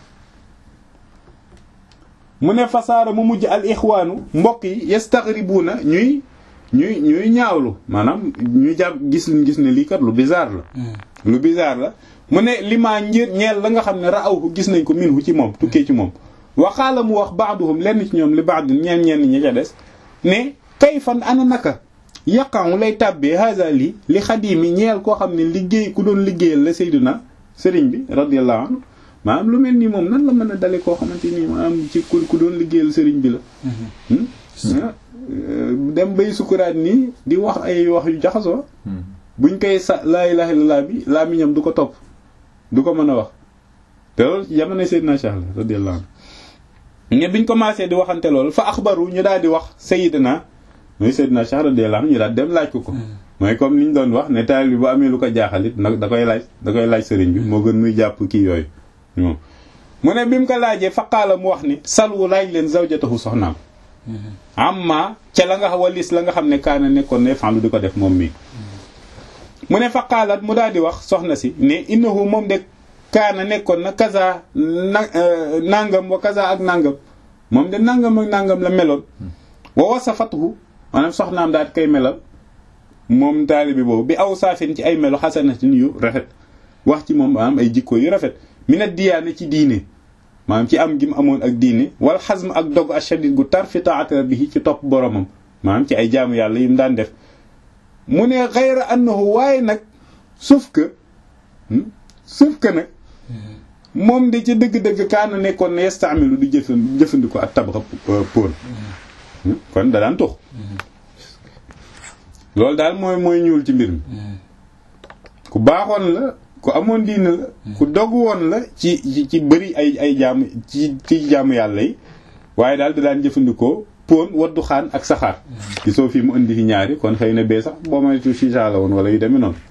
mu ne fasaara mu mujj al ixwaanu mbokk yi yastaghribuuna ñuy ñuy ñuy ñaawlu maanaam ñu jàpp gis gis ne lii kat lu bizarre la lu bizarre la mu ne limaa njër ñeel la nga xam ne ra'awhu gis nañ ko minhu ci moom tukkee ci moom waxaala mu wax baaduhum lenn ci ñoom li baadin ñeen ñenn ñi ca des ne kayfan ana naka yaqamu lay tàbbee haza lii li xadimi ñeel koo xam ne liggéey ku doon liggéeyal la Seydina sëriñ bi radiyallahu anhu maanaam lu mel nii moom nan la mën a dale koo xamante nii maanaam ci ku ku doon liggéeyal sëriñ bi la dem bay sukuraat nii di wax ay wax yu jaxasoo buñ koy sa laa ilaha illallah bi laa miñam du ko topp du ko mën a wax te loolu ci jamono Seydina Cheikh la radiyallahu anhu ñe biñ commencé di waxante loolu fa axbaru ñu daal di wax Seydina mooy Seydina Cheikh radiyallahu anhu ñu daal dem laaj ko ko mooy comme li ñu doon wax ne taal bi bu amee lu ko jaaxal it nag da koy laaj da koy laaj sëriñ bi moo gën muy jàpp kii yooyu moom mu ne bi mu ko laajee faqaala mu wax ni salwu laaj leen zawjatahu soxnaam amma ca la nga walis la nga xam ne kaana nekkoon ne fan lu di ko def moom mii mu ne faqaalat mu daal di wax soxna si ne innahu moom de kaana nekkoon na kaza na nangam wa kaza ak nangam moom de nangam ak nangam la meloon wa wasafatuhu maanaam soxnaam daal di koy melal moom taalibi boobu bi aw saafin ci ay melo xasanatin yu rafet wax ci moom maanaam ay jikko yu rafet mi na diyaane ci diine maanaam ci am gi mu amoon ak diine wal xasm ak dog ashadid gu tar fi taati rabbihi ci topp boromam maanaam ci ay jaamu yàlla yi mu daan def mu ne xayra annahu waaye nag sauf que sauf que nag moom de ci dëgg-dëgg kaana nekkoon ne yestaamilu du jëfan jëfandikoo ak tabaxa póon kon da daan tux loolu daal mooy mooy ñuul ci mbir mi ku baaxoon la ku amoon diine la ku dog woon la ci ci ci bëri ay ay jaamu ci ci jaamu yàlla yi waaye daal da daan jëfandikoo póon waddu xaan ak saxaar gisoo fii mu indi fi ñaari kon xëy na bee sax boo maytu shisha la woon wala yu demee noonu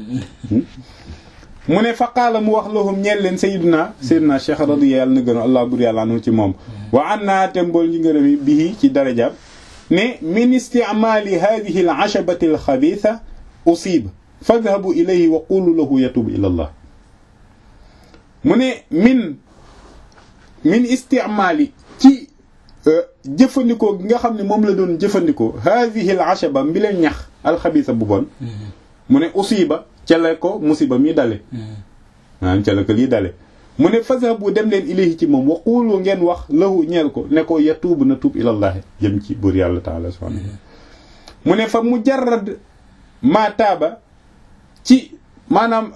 mu ne faqaala mu wax lahum ñeel leen sayyiduna sayyiduna cheikh radiya yàlla na gëno allah bur yàlla anu ci moom wa an naa te mbool ñi ngërëm yi bii ci darajaam ne min isticmaali hadihi al ashabati al xabiitha usiba fadhabu ilayhi wa qulu lahu yatubu ila allah mu ne min min isticmaali ci jëfandikoo gi nga xam ne moom la doon jëfandikoo hadihi al ashaba mbi leen ñax alxabiisa bu bon mu ne usiba ca la ko musiba mi dale maanaam ca la ko lii dale mu ne fadhabu dem leen ilayhi ci moom wa qulu ngeen wax lahu ñeel ko ne ko yatuubu na tuub ilallahi jëm ci buur yàlla taala subhanahu mu ne fa mujarrad ma taaba ci maanaam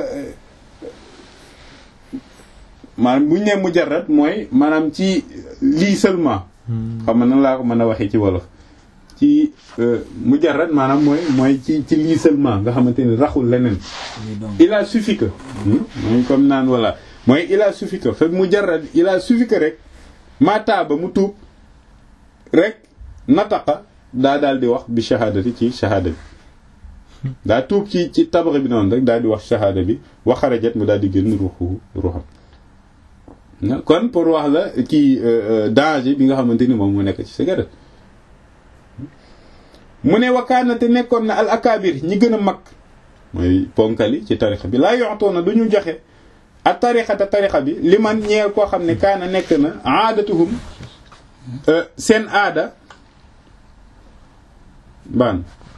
maanaam bu ñu nee mujarrad mooy maanaam ci lii seulement xam nga nan laa ko mën a waxee ci wolof ci mujarrad maanaam mooy mooy ci ci lii seulement nga xamante ni raxul leneen il a suffi que mooy comme naan voilà mooy il a suffi que fa mujarrad il a suffi que rek ma taaba mu tuub rek nataqa daa daal di wax bi shahadati ci shahada bi daa tuub ci ci tabax bi noonu rek daal di wax shahada bi wa xarajat mu daal di génn ruuxu ruuxam kon pour wax la kii danger bi nga xamante ni moom mu nekk ci cigarette mu ne wakaana te nekkoon na al akabir ñi gën a mag mooy ponkali ci tarixa bi laa yoxtoona du ñu joxe ak tarixata tarixa bi li man ñeel koo xam ne kaana nekk na aadatuhum seen aada baan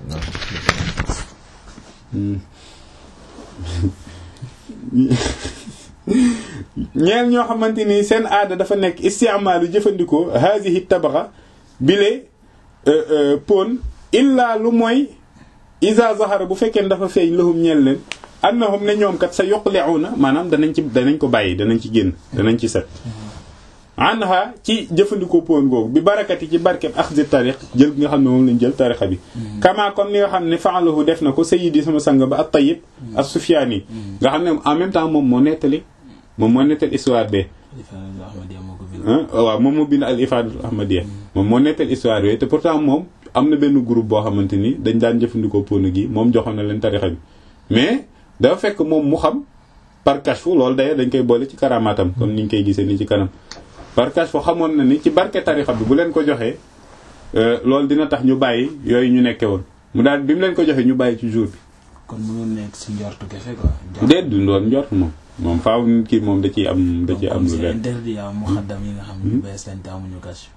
ñeel ñoo xamante ni seen aada dafa nekk istimaalu jëfandikoo hazihi tabaxa bile pon illaa lu mooy isa zahara bu fekkee dafa feeñ lahum ñeel leen annahum ne ñoom kat sa yuqli'una maanaam danañ ci danañ ko bàyyi danañ ci génn danañ ci set anha ci jëfandikoo pon googu bi barakati ci barkeb axdi tarix jël nga xam ne moom lañ jël tarixa bi kama comme ni nga xam ne fa'alahu def na ko sayyidi sama sang ba at-Tayyib as-Sufyani nga xam ne en même temps moom moo nettali moom moo nettali histoire be waaw moom moo bind al ifadatul ahmadiyya moom moo nettali histoire be te pourtant moom am na benn groupe boo xamante ni dañ daan jëfandikoo pon gi moom joxoon na leen tarixa bi mais dafa fekk moom mu xam par kashfu loolu d'ailleurs dañ koy boole ci karamaatam comme ni ñu koy gisee ni ci kanam par kashfu xamoon na ni ci barke tarixa bi bu leen ko joxee loolu dina tax ñu bàyyi yooyu ñu nekke woon mu daal bi mu leen ko joxee ñu bàyyi ci jour bi. kon mënoon nekk si njortu kese quoi. déet du doon njort moom moom faaw kii moom da ciy am da ciy am lu leer. interdit am muxaddam yi nga xam ne bees lañ te amuñu kashfu.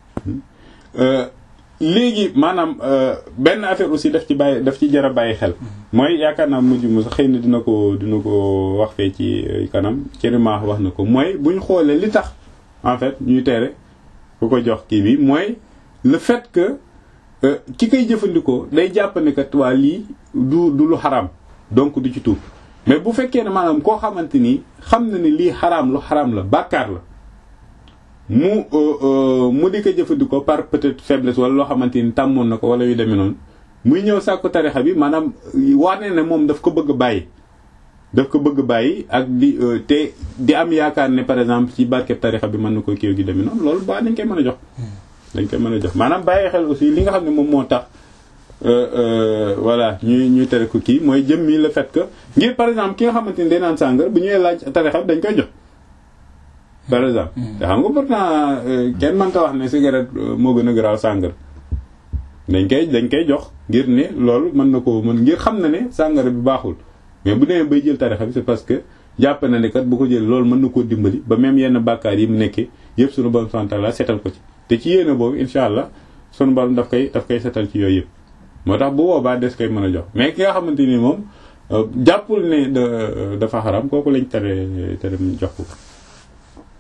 léegi maanaam benn affaire aussi daf ci bàyyi daf ci jar a bàyyi xel. mooy yaakaar naa mujj mu sax xëy na dina ko dina ko wax fee ci kanam Thierry wax na ko mooy bu ñu xoolee li tax en fait ñuy tere ku ko jox kii bi mooy le fait que ki koy jëfandikoo day jàpp ne kat waa lii du du lu xaraam donc du ci tuub mais bu fekkee ne maanaam koo xamante ni xam na ne lii xaraam lu xaraam la bàkkaar la. mu mu di ko jëfandikoo par peut-être faiblesse wala loo xamante ni tàmmoon na ko wala yu demee noonu muy ñëw sàkku tarixa bi maanaam wane ne moom daf ko bëgg bàyyi. daf ko bëgg bàyyi ak di te di am yaakaar ne par exemple ci barkeb tarixa bi mën na ko kiiw gi demee noonu loolu ba dañ koy mën a jox. dañ koy mën a jox maanaam bàyyi xel aussi li nga xam ne moom moo tax voilà ñuy ñuy tere ko kii mooy jëm mi le fait que ngir par exemple ki nga xamante ni day naan sàngar bu ñëwee laaj tarixa bi dañ koy jox. par exemple te xam nga pourtant kenn mënta wax ne cigarette moo gën a garaaw sàngara dañ koy dañ koy jox ngir ne loolu mën na ko mën ngir xam na ne sàngara bi baaxul mais bu demee bay jël tarixa bi c'est parce que jàpp na ne kat bu ko jël loolu mën na koo dimbali ba même yenn bàkkaar yi mu nekkee yëpp sunu borom subhanahu wa ta'ala setal ko ci te ci yéene boobu insha allah sunu borom daf koy daf koy setal ci yooyu yëpp moo tax bu boobaa des koy mën a jox mais ki nga xamante ni moom jàppul ne dafa xaram kooku lañ tere tere jox ko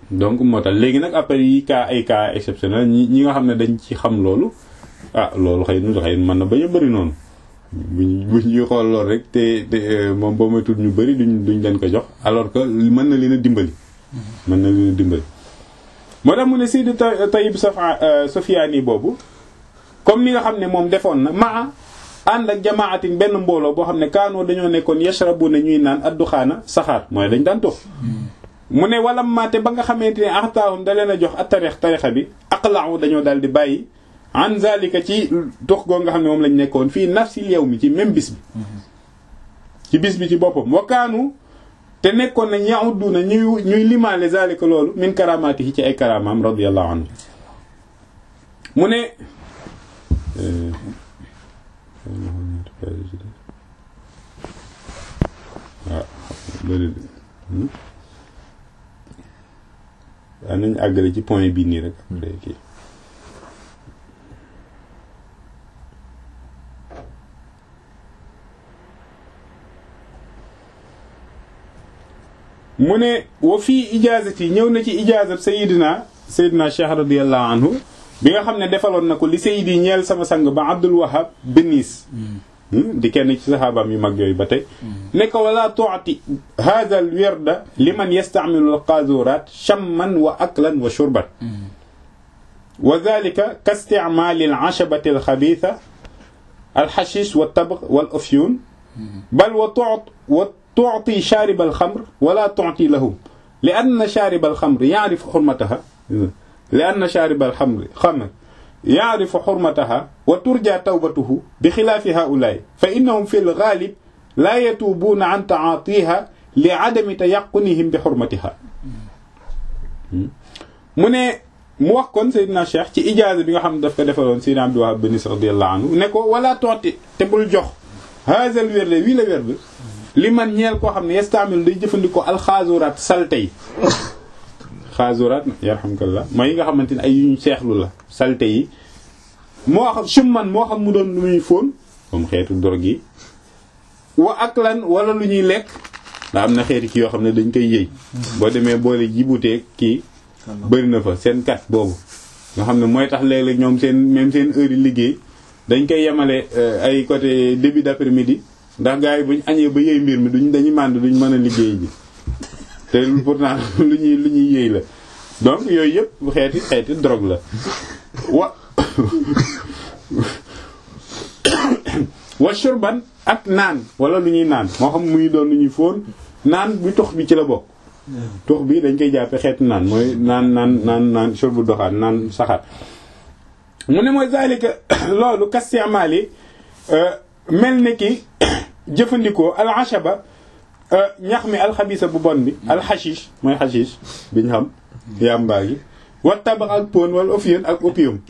donc moo tax léegi nag après yi cas ay cas exceptionnel ñi ñi nga xam ne dañ ci xam loolu ah loolu xëy na xëy mën na bañ a bëri noonu buñ bu ñuy xool loolu rek te te moom boo may tudd ñu bëri duñ duñ leen ko jox alors que mën na leen a dimbali. mën na leen a dimbali. moo tax mu ne Seydi Tayyib Safa Sofiani boobu comme ni nga xam ne moom defoon na maa ànd ak jamaatin benn mbooloo boo xam ne kaanoo dañoo nekkoon yashrabu na ñuy naan adduxaana saxaar mooy dañ daan tox mu ne wala maate ba nga xamante ne axtaahum da leen a jox ak tarix tarixa bi aqlaahu dañoo daal di bàyyi an zalika ci tox goo nga xam ne moom lañ nekkoon fii nafsil yow mi ci même bis bi ci bis bi ci boppam wakaanu te nekkoon nañ yahudduna ñuy ñuy limaale zalika loolu min karamaati yi ci ay karamaam radiyallahu anhu mu ne waaw bëri waaw nañ àggale ci point bii nii rek après kii mu ne wa fii ijaazati ñëw na ci ijaazat sayidina sayidina cheikh radiallahu anhu bi nga xam ne defaloon na ko li sayidi ñeel sama sang ba abdul wahab benis di kenn ci saxaabaam yu mag yooyu ba tey ne ko wala tuuti hada al wirda liman yastamilu al qazurat chamman wa aklan wa shurban wa dhalika ka isticmaali al ashabati al xabiitha al xashish wa tabg wal ufyun bal wa tuut wa tuuti shaarib al xamr wala tuuti lahum li anna shaarib al xamr yaarifu xurmataha li anna shaarib al xamr xamr yaarifu xurmataha wa turja tawbatuhu bi xilaafi haulaay fa innahum fi lgaalib laa yatuubuuna an taatiha li adami tayaqunihim bi xurmatiha mu ne mu wax kon Seydina Cheikh ci ijaaza bi nga xam ne daf ko defaloon Seydina Abdul Wahab Benis radiyallahu anhu ne ko wala tooti te bul jox haazal wérde wii la wérde li man ñeel koo xam ne yestaamil day jëfandikoo alxaazuraat salte yi xaazuraat yarhamkallah mooy yi nga xamante ne ay yu ñu seexlu la salte yi moo xam summan moo xam mu doon lu muy fóon comme xeetu dorog yi wa aklan wala lu ñuy lekk ndax am na xeeti ki yoo xam ne dañ koy yëy boo demee boole jibutee kii bëri na fa seen kat boobu nga xam ne mooy tax léeg-léeg ñoom seen même seen heure yi liggéey dañ koy yemale ay côté début d'après-midi ndax gars yi buñ añee ba yëy mbir mi duñ dañuy mànd duñ mën a liggéey ji te pourtant lu ñuy lu ñuy yëy la donc yooyu yëpp xeeti xeeti drogue la wa wa shurban ak naan wala lu ñuy naan moo xam muy doon lu ñuy fóon naan bi tux bi ci la bokk tux bi dañ koy jàppe xeeti naan mooy naan naan naan naan shurbu doxaan naan saxaat mu ne mooy zalika loolu kastimaali mel ni ki jëfandikoo al ashaba ñax mi alxabisa bu bon bi alxashish mooy xashish bi ñu xam yàmbaa gi wa tabax ak pon wala opium ak opium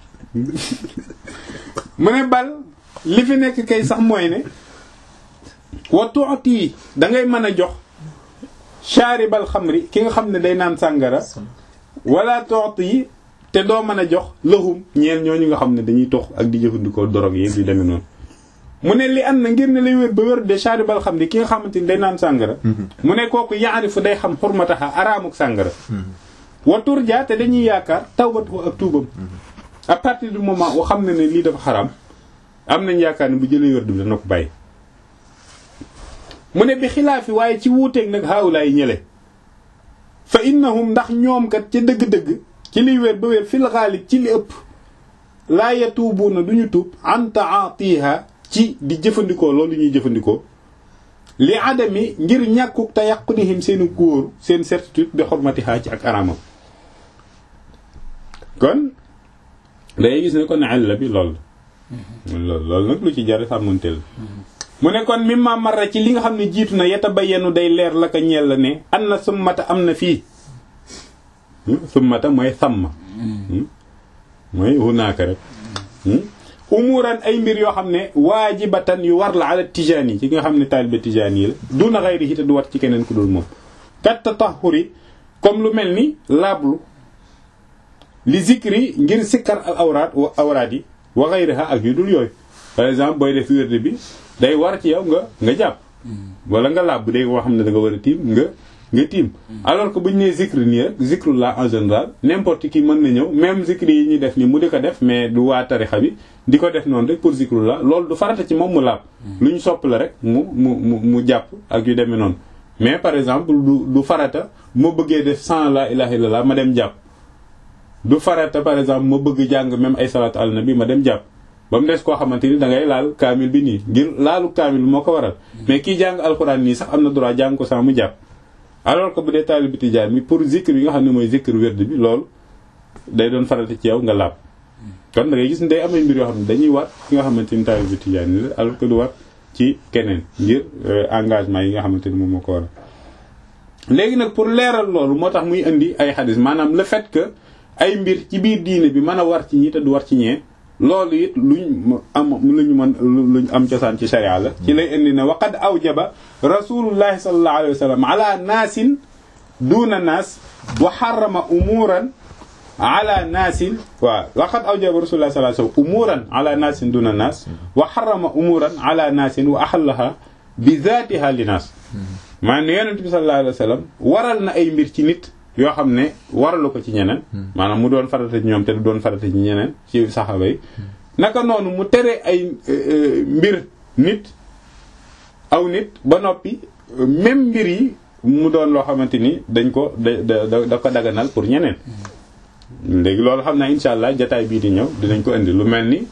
mu ne bal li fi nekk kay sax mooy ne wa tuuti da ngay mën a jox shaaribal xamri ki nga xam ne day naan sàngara wala tuuti yi te doo mën a jox lahum ñeel ñooñu nga xam ne dañuy tox ak di jëfandikoo dorog yi di demee noonu mu ne li am na ngir ne lay wér ba wér de shaaribal xam ne ki nga xamante ni day naan sàngara mu ne kooku yaarifu day xam xurmataxa araamuk sàngara wa turja te dañuy yaakaar tawbatu ak tuubam à partir du moment wo xam ne ne lii dafa xaraam am nañ yaakaar ne bu jëlee wér bi dana ko bàyyi mu ne bi xilaafi waaye ci wuuteeg nag haawulaay ñële fa innahum ndax ñoom kat ca dëgg-dëgg ci liy wér ba wér fil xaalib ci li ëpp laa yatuubuuna duñu tuub an taatiha ci di jëfandikoo loolu ñuy jëfandikoo li adami ngir ñàkkuk te yàqunihim seeni góor seen certitude bi xormatiha ci ak araamam kon day gis ne kon àll bi lool loolu loolu nag lu ci jar sàmmanteel mu ne kon mimma marra ci li nga xam ne jiitu na yeta ba yenu day leer la ko ñeel la ne an na summata am na fii summata mooy sàmm mooy hunaaka rek umuran ay mbir yoo xam ne waajibatan yu war la ala tijaani ci nga xam ne taalibe tijaani la duna xayri te du war ci keneen ku dul moom kat tatahuri comme lu mel ni laablu li zikri ngir sikkar al awraat wa awraat yi wa xayriha ak yu dul yooyu par exemple booy def wérde bi day war ci yow nga nga jàpp wala nga laab bu dee koo xam ne da nga war a tiim nga nga tiim alors que bu ñu nee zikr nii rek zikrullah en général n'importe qui mën na ñëw même zikr yi ñuy def nii mu di ko def mais du waa tarixa bi di ko def noonu rek pour zikrullah loolu du farata ci moom mu laab lu ñu sopp la rek mu mu mu mu jàpp ak yu demee noonu mais par exemple du du farata ma bëggee def sans la ilaha illallah ma dem jàpp du farata par exemple ma bëgg jàng même ay salatu al nabi ma dem jàpp ba mu des koo xamante ni da ngay laal kaamil bi nii ngir laalu kaamil bi moo ko waral mais kii jàng alxuraan nii sax am na droit jàng ko sans mu jàpp alors que bu dee taalibe tijaan mi pour zikr yi nga xam ne mooy zikr wérd bi loolu day doon farata ci yow nga laab kon da ngay gis ne day am ay mbir yoo xam ne dañuy war ki nga xamante ni taalibe tijaan ni la alors que du war ci keneen ngir engagement yi nga xamante ni moom moo ko waral léegi nag pour leeral loolu moo tax muy indi ay xadis maanaam le fait que ay mbir ci biir diine bi mën a war ci ñi te du war ci ñee loolu it luñ am luñu mën luñ am cosaan ci sharia la ci lay indi ne waqad awjaba rasulullahi sallallahu alayhi wa sallam ala naasin duna naas wa xarama umuran ala naasin waaw waqad awjaba rasulullahi sallallahu alayhi wa sallam umuran ala naasin duna naas wa xarama umuran ala naasin wa axallaha bi zaatiha li naas maanaam ne yonent bi sallallahu alayhi wa sallam waral na ay mbir ci nit yoo xam ne waralu ko ci ñeneen maanaam mu doon farata ci ñoom te du doon farata ci ñeneen ci saxaba yi naka noonu mu tere ay mbir nit aw nit ba noppi même mbir yi mu doon loo xamante ni dañ ko da da ko daganal pour ñeneen léegi loolu xam naa insha allah jataay bii di ñëw dinañ ko indi lu mel ni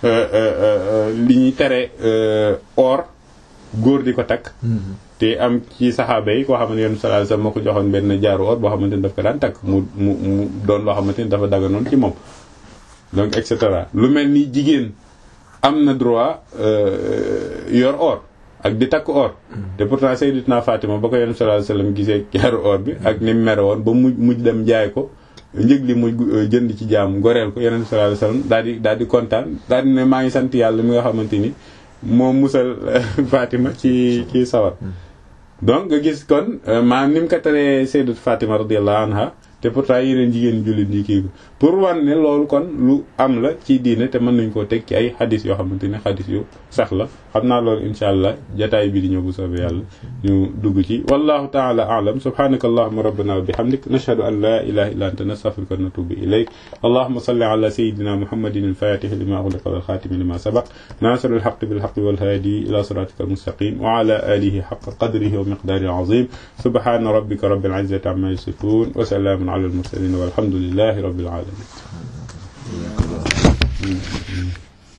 li ñuy tere or góor di ko takk te am ci saxaaba yi koo xamante ne yonent sallallahu alayhi wasallam moo ko joxoon benn jaaru or boo xamante ni daf ko daan takk mu mu mu doon loo xamante ni dafa daganoon ci moom donc et cetera lu mel ni jigéen am na droit yor or ak di takk or te pourtant Sayyidatuna Fatima ba ko yonent sallallahu alayhi wasallam gisee jaaru or bi ak ni mu mere woon ba mu mujj dem jaay ko njëg li mu jënd ci jaam goreel ko yonent sallallahu alayhi wasallam daal di daal di kontaan daal di ne maa ngi sant yàlla mi nga xamante ni moom musal Fatima ci ci sawar donc nga gis kon maanaam ni mu ko teree Sayyidatu Fatima radiyallahu anha te pourtant yeneen jigéen jullit ñi kii pour wan ne loolu kon lu am la ci diine te mën nañ koo teg ci ay xadis yoo xamante ne xadis yu sax la xam naa loolu insha allah jataay bi di ñëw bu soobee yàlla ñu dugg ci wallahu taala a'lam subhanaka allahumma rabbana wa bihamdik nashhadu an la ilaha illa anta nastaghfiruka wa natubu ilayk allahumma salli ala sayyidina muhammadin al-fatih lima ughliqa wal khatim lima sabaq nasir al-haqq bil haqq wal hadi ila siratika al-mustaqim wa ala alihi haqqa qadrihi wa miqdarihi al-azim subhana rabbika rabbil izzati amma yasifun wa salamun على المرسلين والحمد لله رب العالمين